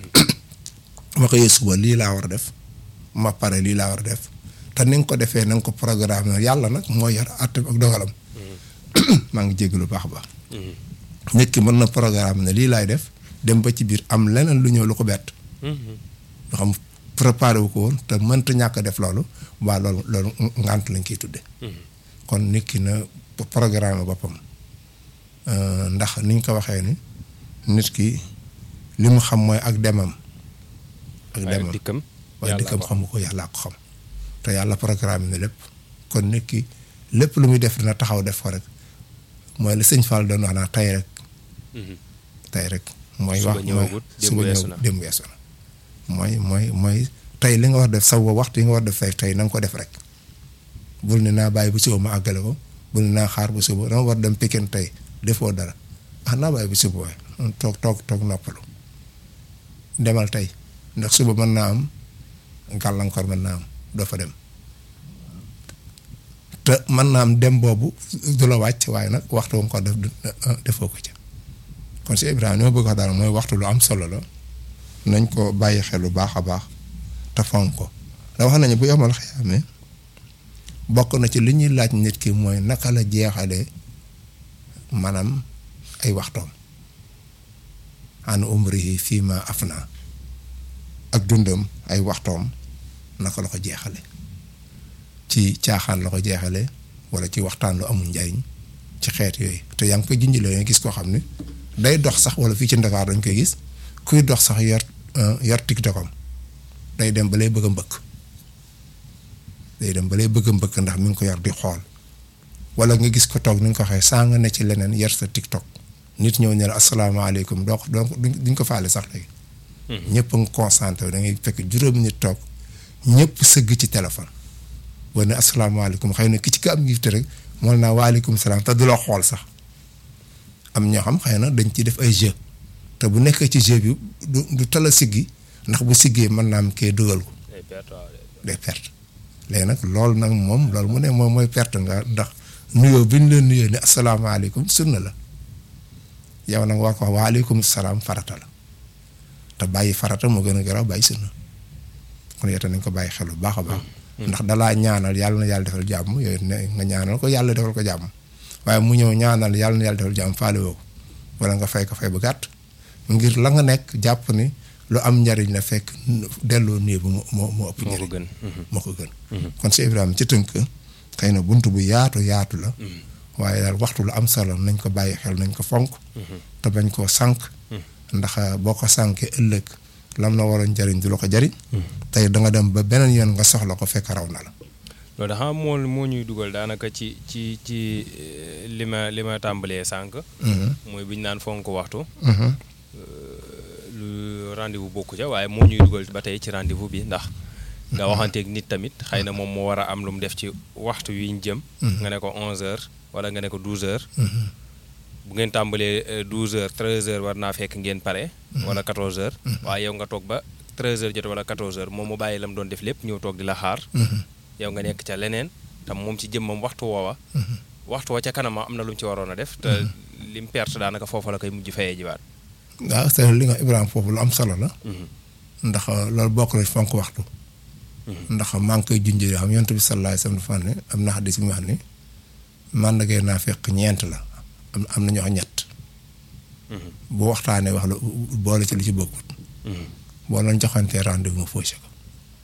ma xëyee suba lii laa war a def ma pare lii laa war a def te ni nga ko defee na nga ko programme yàlla nag mooy yor àtte ak dogalam maa ngi jégg lu baax a baax nit ki mën na programme ne lii laay def dem ba ci biir am leneen lu ñëw lu ko bett loo xam préparé wu ko woon te mënta ñàkk a def loolu waa loolu loolu ngant lañ koy tudde kon nit ki na programme boppam Euh, ndax niñ ko waxee ni nit ki li mu xam mooy ak demam ak waaye demam dikkam waaye yàlla dikkam ko xamu ko yàllaa ko xam te yàlla programme na lépp kon nit ki lépp lu muy def dina taxaw def ko rek mooy li sëñ Fall doon wax naa tey rek Mhm. tey rek mooy Suba wax mooy ñëwagut, démb suba weesu ñëw na. démb weesu na mooy mooy mooy tey li nga war def saw waxtu yi nga war def tey tey na nga ko def rek bul ne naa bàyyi bu suba ma àggale ko bul ne naa xaar bu suba dama war dem Pikine tey defoo dara ah naa bàyyi bu suba waaye toog toog toog noppalu demal tey ndax suba mën naa am gàllankoor mën naa am doo fa dem te mën naa am dem boobu du la wàcc waaye nag waxtu nga ko def du defoo ko ca kon si Ibrahima li ma bëgg wax daal mooy waxtu lu am solo la nañ ko bàyyi xel lu baax a baax te fonk ko da wax nañu bu yomal xiyaamee bokk na ci li ñuy laaj nit ki mooy naka la jeexalee maanaam ay waxtoom an umrihi fii ma afna ak dundam ay waxtoom naka la ko jeexale ci caaxaan la ko jeexale wala ci waxtaan lu amul njariñ ci xeet yooyu te yaa ngi koy junj la gis koo xam ne day dox sax wala fii ci Ndakaar dañ koy gis kuy dox sax yor yor tiktokam day dem ba lay bëgg a mbëkk day dem ba lay bëgg a mbëkk ndax mi ngi ko yor di xool wala nga gis ko toog ni nga ko waxee saa nga ne ci leneen yor sa tiktok nit ñëw ne la asalaamaaleykum doo ko doo ko duñ ko faale sax léegi. ñëpp a ngi concentré da ngay fekk juróomi nit toog ñëpp sëgg ci téléphone. boo ne asalaamaaleykum xëy na ki ci ka am njiite rek moom naa waaleykum salaam te du la xool sax am ñoo xam xëy na dañ ci def ay jeu te bu nekkee ci jeu bi du du tala siggi ndax bu siggee mën naa am kee dugal ko day perte léegi nag loolu nag moom loolu mu ne moom mooy perte nga ndax nuyoo bi ñu leen nuyoo ne asalaamaaleykum sunna la yow nag war ko wax waaleykum salaam farata la te bàyyi farata moo gën a garaaw bàyyi sunna kon yow nañ ko bàyyi xel bu baax a baax. ndax dalaa ñaanal yàlla na yàlla defal jàmm yooyu ne nga ñaanal ko yàlla defal ko jàmm waaye mu ñëw ñaanal yàlla na yàlla defal jàmm faale woo ko wala nga fay ko fay bu gàtt ngir la nga nekk jàpp ni lu am njariñ la fekk delloo nii bu moo moo ëpp njariñ gën moo ko gën kon si Ibrahima ci tënk xëy na bunt bu yaatu yaatu la waaye daal waxtu lu am solo nañ ko bàyyi xel nañ ko fonk te bañ koo sànq ndax boo ko sànkee ëllëg lam na waroon jariñ du la ko jariñ tey da nga dem ba beneen yoon nga soxla ko fekk raw na la loolu da xam moo moo ñuy dugal daanaka ci ci ci eh, li ma li ma tàmbalee sànq. mooy bi ñu naan fonk waxtu. lu rendez-vous bokku ca waaye moo ñuy dugal ba tey ci rendez-vous bi ndax nga waxanteeg nit tamit xëy na moom moo war a am lu mu def ci waxtu wi ñu jëm. nga ne ko 11h wala nga ne ko 12h. bu ngeen tàmbalee 12h 13h war naa fekk ngeen pare. wala 14h. waaye yow nga toog ba 13h jot wala 14h moom mu bàyyi la mu doon def lépp ñëw toog di la xaar. yow nga nekk ca leneen tam moom ci jëmmam waxtu woowa. waxtu wa ca kanam am na lu mu ci waroon a def. te lim perte daanaka foofa la koy mujj fayee jiwaat. waaw c'est li nga Ibrahima foofu lu am solo la. ndax loolu bokk na ci fonk waxtu. ndax maa ngi koy junjee xam yonent bi sallallahu alayhi wa sallam ne am na xadis bi mu wax ni màndargay naa fekk ñeent la am am na ñoo xam ñett. bu waxtaanee wax la boole ci li ci bokkut. boo leen joxantee rendez-vous mu faussé ko.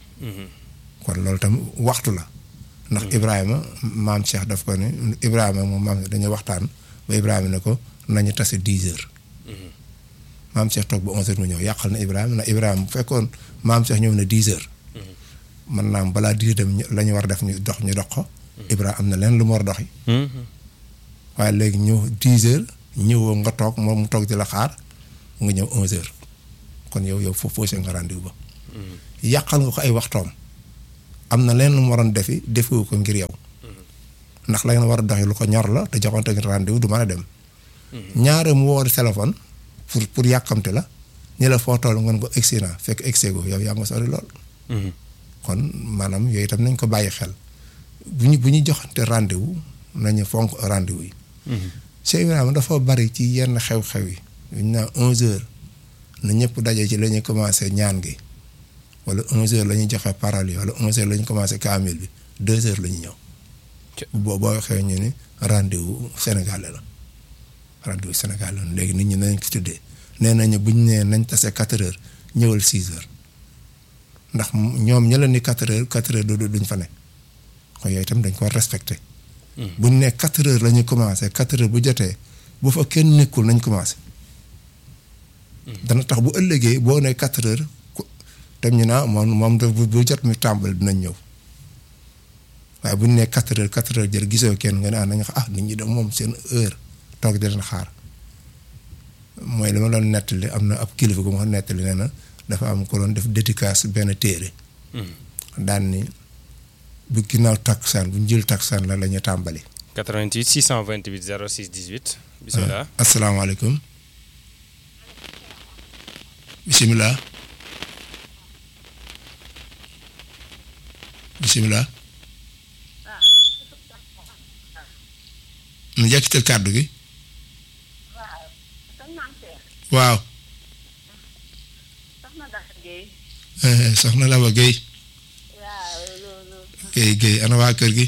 kon loolu tam waxtu la. ndax Ibrahima maam Cheikh daf ko ne Ibrahima moom maam dañuy waxtaan ba Ibrahima ne ko nañu tase dix heures. maam Cheikh toog ba onze heures mu ñëw yàqal na Ibrahima na Ibrahima bu fekkoon maam Cheikh ñëw na dix heures. mën naa am balaa dix dem la ñu war a def ñu dox ñu dox ko. Ibrahima am na leen lu mu war a doxi waaye léegi ñëw dix heures ñëwoo nga toog moom mu toog di la xaar nga ñëw onze heures kon yow yow foofu faussé nga rendez-vous ba. yàqal nga ko ay waxtoom. am na leen lu mu waroon defi defewu ko ngir yow. ndax la ngeen war a doxi lu ko ñor la te joxante ngir rendez-vous du mën a dem. ñaare mu woo téléphone pour pour yàkkamte la ñu la foo toll ngeen ko egsi naa fekk egsee go yow yaa nga sori lool. kon maanaam yooyu itam nañ ko bàyyi xel bu ñu bu ñu joxante rendez-vous nañu fonk rendez-vous yi. Cheikh Ibrahima dafa bari ci yenn xew-xew yi. ñu naan onze heures na ñëpp daje ci la ñuy commencé ñaan gi wala onze heures la ñuy joxe parole yi wala onze heures la ñu commencé kaamil bi deux heures la ñu ñëw. boo boo waxee ñu ni rendez-vous sénégalais la rendez-vous sénégalais la léegi nit ñi nañ ko tuddee nee nañu bu ñu nee nañ tase quatre heures ñëwal six heures. ndax ñoom ña la ni quatre heures quatre heures du duñ fa ne kon yooyu itam dañ ko war respecté. bu ñu nee quatre heures la ñuy commencé quatre heures bu jotee bu fa kenn nekkul nañ commencé. dana tax bu ëllëgee boo nee quatre heures tam ñu naa moom moom bu jot mi tàmbali dinañ ñëw waaye bu ñu nee quatre heures quatre heures jël gisoo kenn nga ne ah nañu ah nit ñi dem moom seen heure toog di leen xaar mooy li ma doon nettali am na ab kilifa gu ma nettali nee na. dafa am ko doon def dédicace benn téere daan ni bu ginnaaw takkusaan bu ñu jël takkusaan la la ñu tàmbali 88 628 06 18 bisimilah asalaamaaleykum bisimilah bisimilah mu jekkital kàddu gi waaw soxna Laba Guèye Guèye Guèye ana waa kër gi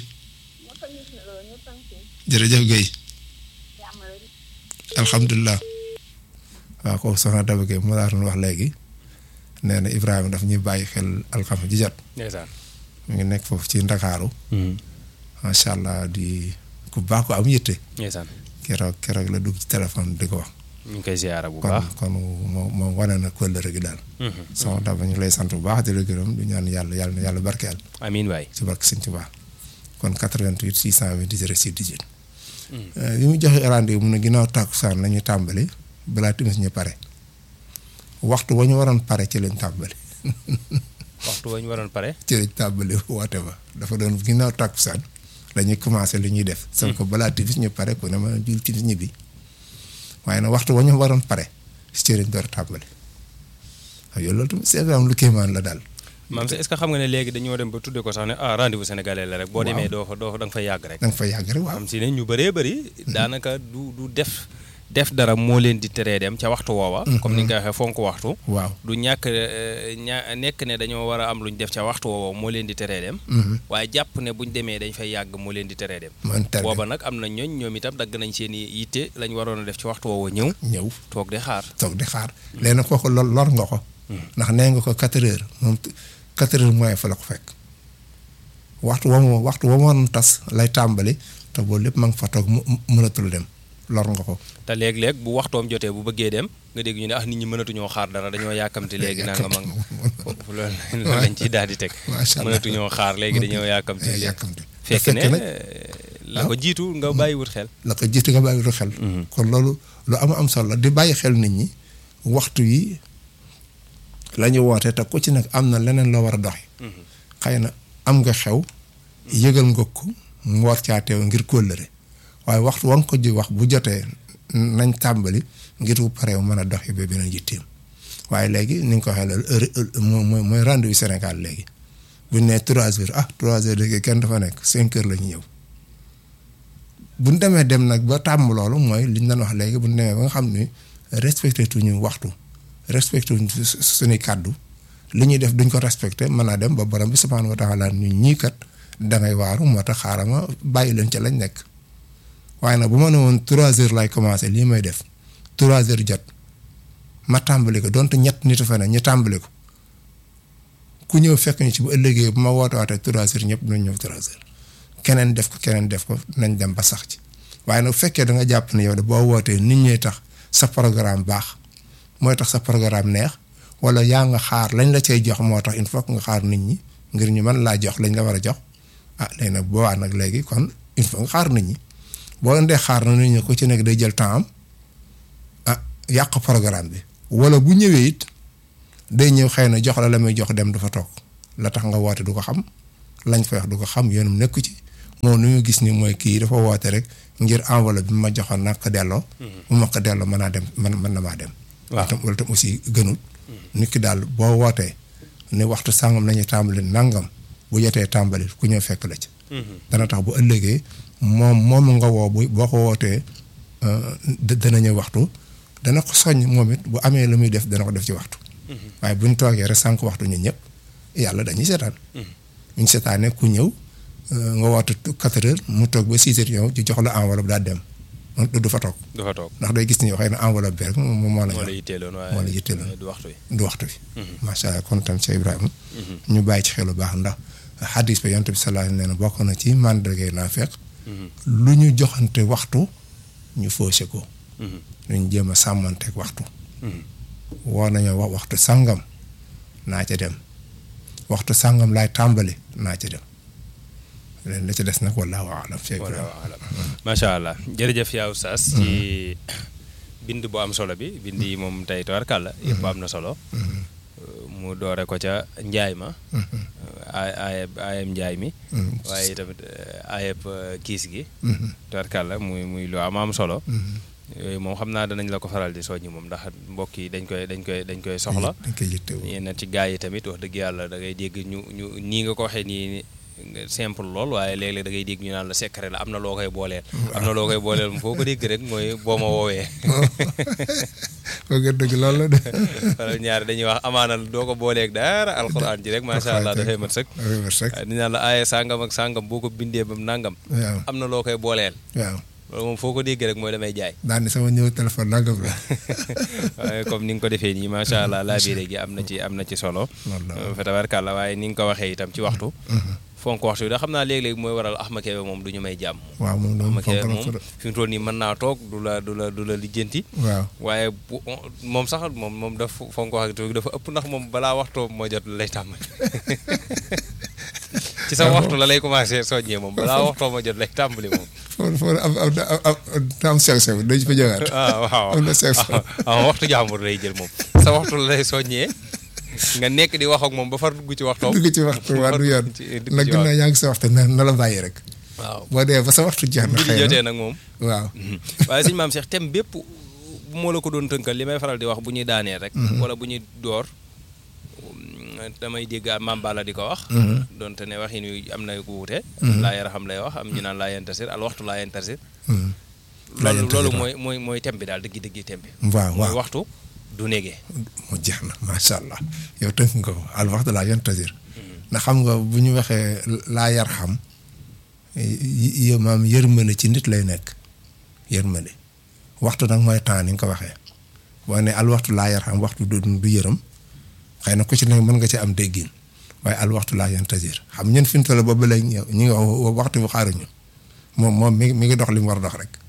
jërëjëf Guèye alhamdulilah waaw kooku soxna Daba Guèye mu laa doon wax léegi nee na Ibrahima daf ñuy bàyyi xel alxames ji jot ndeysaan mu ngi nekk foofu ci Ndakaaru macha allah di ku baax ko am yitte ndeysaan keroog keroog la dugg ci téléphone di ko wax ñu ngi koy ziyaara bu kon baax kon moom moom wane na kóllëre gi daal soxna Daba ñu lay sant bu baax di la gërëm di ñaan yàlla yàlla na yàlla barkeel amiin waay ci barke Sëñ Tuubaa kon 88 628 06 18 bi mu joxe rendez-vous mu ne ginnaaw tàkkusaan la ñu tàmbali balaa timis ñu pare waxtu wa ñu waroon pare ci lañ tàmbali waxtu wa ñu waroon pare ci lañ tàmbali woote ba dafa doon ginnaaw tàkkusaan la ñuy commencé li ñuy def sauf que balaa timis ñu pare ku ne ma jul timis ñibbi waaye nag waxtu wa ñu waroon pare ci lañ door a tàmbali waaw yow loolu tamit c'est vraiment lu kéemaan la daal maam si est-ce que xam nga ne léegi dañoo dem ba tudde ko sax ne ah rendez-vous sénégalais la rek boo demee doo fa doo fa da nga fay yàgg rek da nga fay yàgg rek waaw xam si ne ñu bëree bëri daanaka du du def def dara moo leen di teree dem ca waxtu woowa comme ni nga ko waxee fonk waxtu waaw du ñàkk eh, ña nekk ne dañoo war a am lu ñu def ca waxtu woowa moo leen di teree dem waaye jàpp ne buñ demee dañ fay yàgg moo leen di teree dem man tere booba nag am na ñooñ ñoom itam dagg nañ seen i yitte lañ waroon a def ci waxtu woowa ñëw ñëw toog di xaar toog di xaar léegi nag kooku lor lor nga ko ndax nee nga ko quatre heures moom quatre heures mooy fa la ko fekk waxtu wa mu waxtu wa mu waroon tas lay tàmbali te boobu lépp ma nga fa toog mu mënatul dem lor nga ko te léeg-léeg bu waxtoom jotee bu bëggee dem nga dégg ñu ne ah nit ñi mënatuñoo xaar dara dañoo yàkkamti léegi nanga mag foofu loolu loolu lañ ciy daal di teg Macha Allah. mënatuñoo xaar léegi dañoo yàkkamti léegi yàkkamti fekk fekk ne nag la ko jiitu nga bàyyiwut xel la ko jiitu nga bàyyi lu xel kon loolu lu am am solo la di bàyyi xel nit ñi waxtu yi la ñu woote te ku ci nag am na leneen loo war a doxi xëy na am nga xew yëgal nga ko mu war caa teew ngir kóllëre waaye waxtu wa nga ko ji wax bu jotee nañ tàmbali ngir bu paree mën a doxi ba beneen yitteem waaye léegi ni nga ko waxee loolu heure mooy mooy mooy rendez-vous Sénégal léegi buñ nee trois heures ah trois heures léegi kenn dafa nekk cinq heures la ñu ñëw buñ demee dem nag ba tàmm loolu mooy liñ doon wax léegi buñ demee ba nga xam ni respecté tuñu waxtu respecté tuñu su- su- suñuy kàddu li ñuy def duñ ko respecté mën naa dem ba borom bi subhaanahu wa taala ñu ñii kat dangay waaru moo tax xaaral ma bàyyi leen ca lañ nekk waaye nag bu ma ne woon trois heures lay commencé lii may def trois heures jot ma tàmbali ko donte ñett nit fa ne ñu tàmbali ko ku ñëw fekk ñu ci bu ëllëgee bu ma woote waatee trois heures ñëpp dinañ ñëw trois heures keneen def ko keneen def ko nañ dem ba sax ci waaye nag bu fekkee da nga jàpp ne yow de boo wootee nit ñee tax sa programme baax mooy tax sa programme neex wala yaa nga xaar lañ la cay jox moo tax il faut que nga xaar nit ñi ngir ñu mën laa jox lañ la war a jox ah léegi nag boo waa nag léegi kon il faut nga xaar nit ñi boo leen dee xaar na nit ñi ku ci nekk day jël temps am ah yàq programme bi wala bu ñëwee it day ñëw xëy na jox la la muy jox dem du fa toog la tax nga woote du ko xam lañ fa wax du ko xam yoonum nekku ci moom nu ñu gis ni mooy kii dafa woote rek ngir enveloppe bi ma joxoon nag ko delloo. bu ma ko delloo mën naa dem man mën na maa dem. waaw tam wala tam aussi gënul. nit ki daal boo wootee ne waxtu sàngam nañu tàmbali nangam bu jotee tàmbali ku ñëw fekk la ci. dana tax bu ëllëgee moom moom nga woo bu boo ko wootee da- dana ñëw waxtu dana ko soññ moom it bu amee lu muy def dana ko def ci waxtu. waaye bu ñu toogee rek sànq waxtu ñun ñëpp yàlla dañuy seetaan. bu ñu seetaanee ku ñëw euh, nga woote quatre heures mu toog ba six heures ñëw ci jox la enveloppe daal dem moom du fa toog du fa toog ndax day gis ni xëy na enveloppe bi rek moom moo la moo jox la yitteeloon waaye moo la yitteeloon. du waxtu wi du waxtu bi. macha allah kon tam Cheikh Ibrahima. ñu bàyyi ci xel bu baax ndax xadis ba yonent bi sallallahu alayhi wa sallam nee na bokk na ci mandargay naafeq lu ñu joxante waxtu ñu faussé ko. ñu jéem a sàmmanteeg waxtu. woo nañoo wax waxtu sàngam naa ca dem waxtu sàngam laay tàmbali naa ca dem leen la ca des nag wallaahu aalam Cheikh wala Ibrahima. wala macha allah jërëjëf yaa oustaz ci bind bu am solo bi bind yi moom tey tubaarkàlla yëpp am na solo mu doore ko ca njaay ma ay ayeb ayeb njaay mi waaye tamit ayeb kiis gi tubaarkàlla muy muy lu am am solo yooyu moom xam naa danañ la ko faral di soññi moom ndax mbokk yi dañ koy dañ koy dañ koy soxla dañ koy yittewoo. yenn ci gaa yi tamit wax dëgg yàlla da ngay dégg ñu ñu nii nga ko waxee nii nga simple lool waaye léeg-léeg da ngay dégg ñu naan la secret la am na loo koy booleel. am na loo koy booleel moom foo ko dégg rek mooy boo ma woowee. foog nga dëgg loolu la de. wala ñaari dañuy wax amaana doo ko booleeg dara alxuraan ji rek macha allah dafay mat sëkk. dafay mat sëkk. waaye dañu naan la aaye sàngam ak sàngam boo ko bindee ba mu nangam. waaw am na loo koy booleel. waaw loolu moom foo ko dégg rek mooy damay jaay. daan ni sama ñëw téléphone nangam la. waaye comme ni nga ko defee nii macha allah laabire gi am na ci am na ci solo. Wallaahi. fa tabarkàlla waaye ni nga ko waxee itam ci waxtu. fonk waxtu bi da xam naa léeg-léeg mooy waral Axma Kebe moom du ñu may jàmm. waaw moom moom Axma Kebe fonk na moom ko de. fi mu toll nii mën naa toog du la du la du la lijjanti. waaw waaye bu moom sax moom moom dafa fonk waxtu bi dafa ëpp ndax moom balaa waxtoo moo jot lay tàmbali. ci sa waxtu la lay commencé soññee moom balaa waxtoo moo jot lay tàmbali moom. foofu foofu am am am am am sew sew dañ fa ñëwaat. ah waaw am na sew sew. ah waxtu jàmbur lay jël moom sa waxtu la lay soññee nga nekk di wax ak moom ba far dugg ci waxtoom. dugg ci waxtu waa du yoon ci- dugg nag ci ginnaaw waxtu. yaa ngi sa waxtu na na la bàyyi rek. waaw boo dee ba sa waxtu jeex na bi di xëy jotee na nag moom. waaw. waaye sëñ maam Cheikh thème bépp bu moo la ko doon tënkal li may faral di wax bu ñuy daanee rek. wala bu ñuy door um, damay dégg maam Balla di ko wax. donte ne waxin wi am na ku wuute. laa yara xam lay wax am ñu naan laa yentasir al waxtu laa yentasir. Laa loolu yentasir, loolu waaw. mooy mooy mooy thème bi daal dëgg dëgg thème bi. waaw mooy waaw waxtu du négee. mu jeex na macha allah yow tënk nga ko al waxtu laa yantasir ndax xam nga bu ñu waxee laa yar xam y maam yërmande ci nit lay nekk yërmande waxtu nag mooy temps ni nga ko waxee boo ne al waxtu laa yar xam waxtu du du yërëm xëy na ku ci nekk mën nga ci am déggin waaye al waxtu laa yantasir xam ñun fi mu toll boobu léegi ñu ngi wax waxtu bu xaaruñu moom moom mi ngi mi ngi dox li mu war a dox rek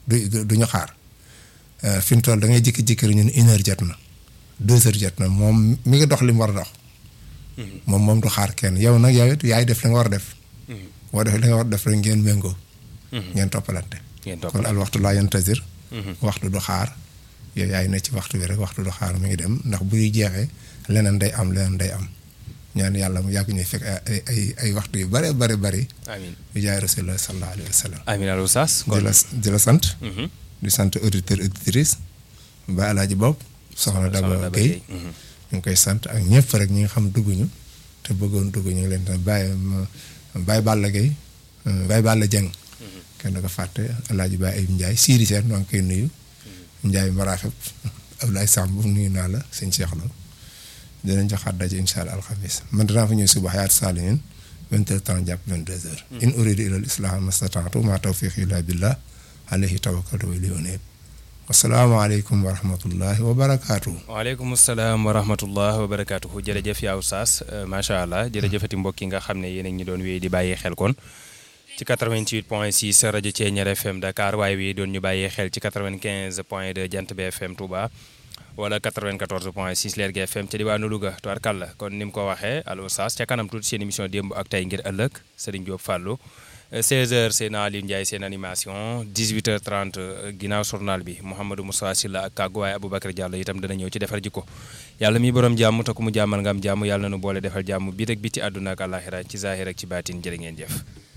du du ñu xaar fi mu toll da ngay jékki-jékki rek ñun une heure jot na deux heures jot na moom mi ngi dox li mu war a dox. moom moom du xaar kenn yow nag yow it yaay def li nga war a def. boo defee li nga war a def rek ngeen méngoo. ngeen toppalante. ngeen kon toppalante al waxtu laa yantazir waxtu du xaar yow yaay ne ci waxtu bi rek waxtu du xaar mi ngi dem ndax buy jeexee leneen day am leneen day am ñaan yàlla mu yàgg ñuy fekk ay ay ay waxtu yu bare bare bari amiin bi jaay rasulullah sallallahu alayhi wa sallam amiin al oustaz di la di la sant Mhm. di sant auditeur auditrice ba alaaji bopp soxna Soxna Daba Daba Gueye Gueye. Mhm. ñu ngi koy sant ak ñëpp rek ñi nga xam dugguñu te bëggoon dugg ñu ngi leen di bàyyi bàyyi Balla Gueye bàyyi Balla Dieng kenn du ko fàtte alaaji Baye Ayib Ndiaye Siri Sène maa ngi koy nuyu Ndiaye Marafet Abdoulaye Samb nuyu naa la sëñ Cheikh Lo dinañ joxaat daje incha allah alxamis man dinaa fa ñëw suba xayaat saalimin vingt heures trente jàpp vingt deux heures in uridu ila al islam mastataatu ma tawfiqi illa billah alayhi tawakkaltu wa ilayhi unib wasalaamaaleykum wa rahmatullahi wa barakaatu. waaleykum salaam wa rahmatullah wa barakaatuhu jërëjëf yaa oustaz euh, macha allah jërëjëfati mbokk yi nga xam ne yéen a ngi ñu doon wéy di bàyyi xel kon ci 88 point 6 rajo Thiéniere FM Dakar waaye wi doon ñu bàyyi xel ci 95 point 2 Jant bi FM Touba wala 94 point 6 Lergui FM ca diwaanu Louga tubaarkàlla kon ni mu ko waxee al oustaz ca kanam tuuti seen émission démb ak tey ngir ëllëg Serigne Diop Fallou 16h seen Aliou Ndiaye seen animation 18h30 ginnaaw journal bi Mouhamadou Moussa Silla ak kàggu waaye Aboubacar Diallo itam dana ñëw ci defar jikko yàlla mi borom jàmm te ku mu jàmmal nga am jàmm yàlla na nu boole defal jàmm bi rek bi ci àdduna ak àllaaxira ci zaahir ak ci baatin jërë ngeen jëf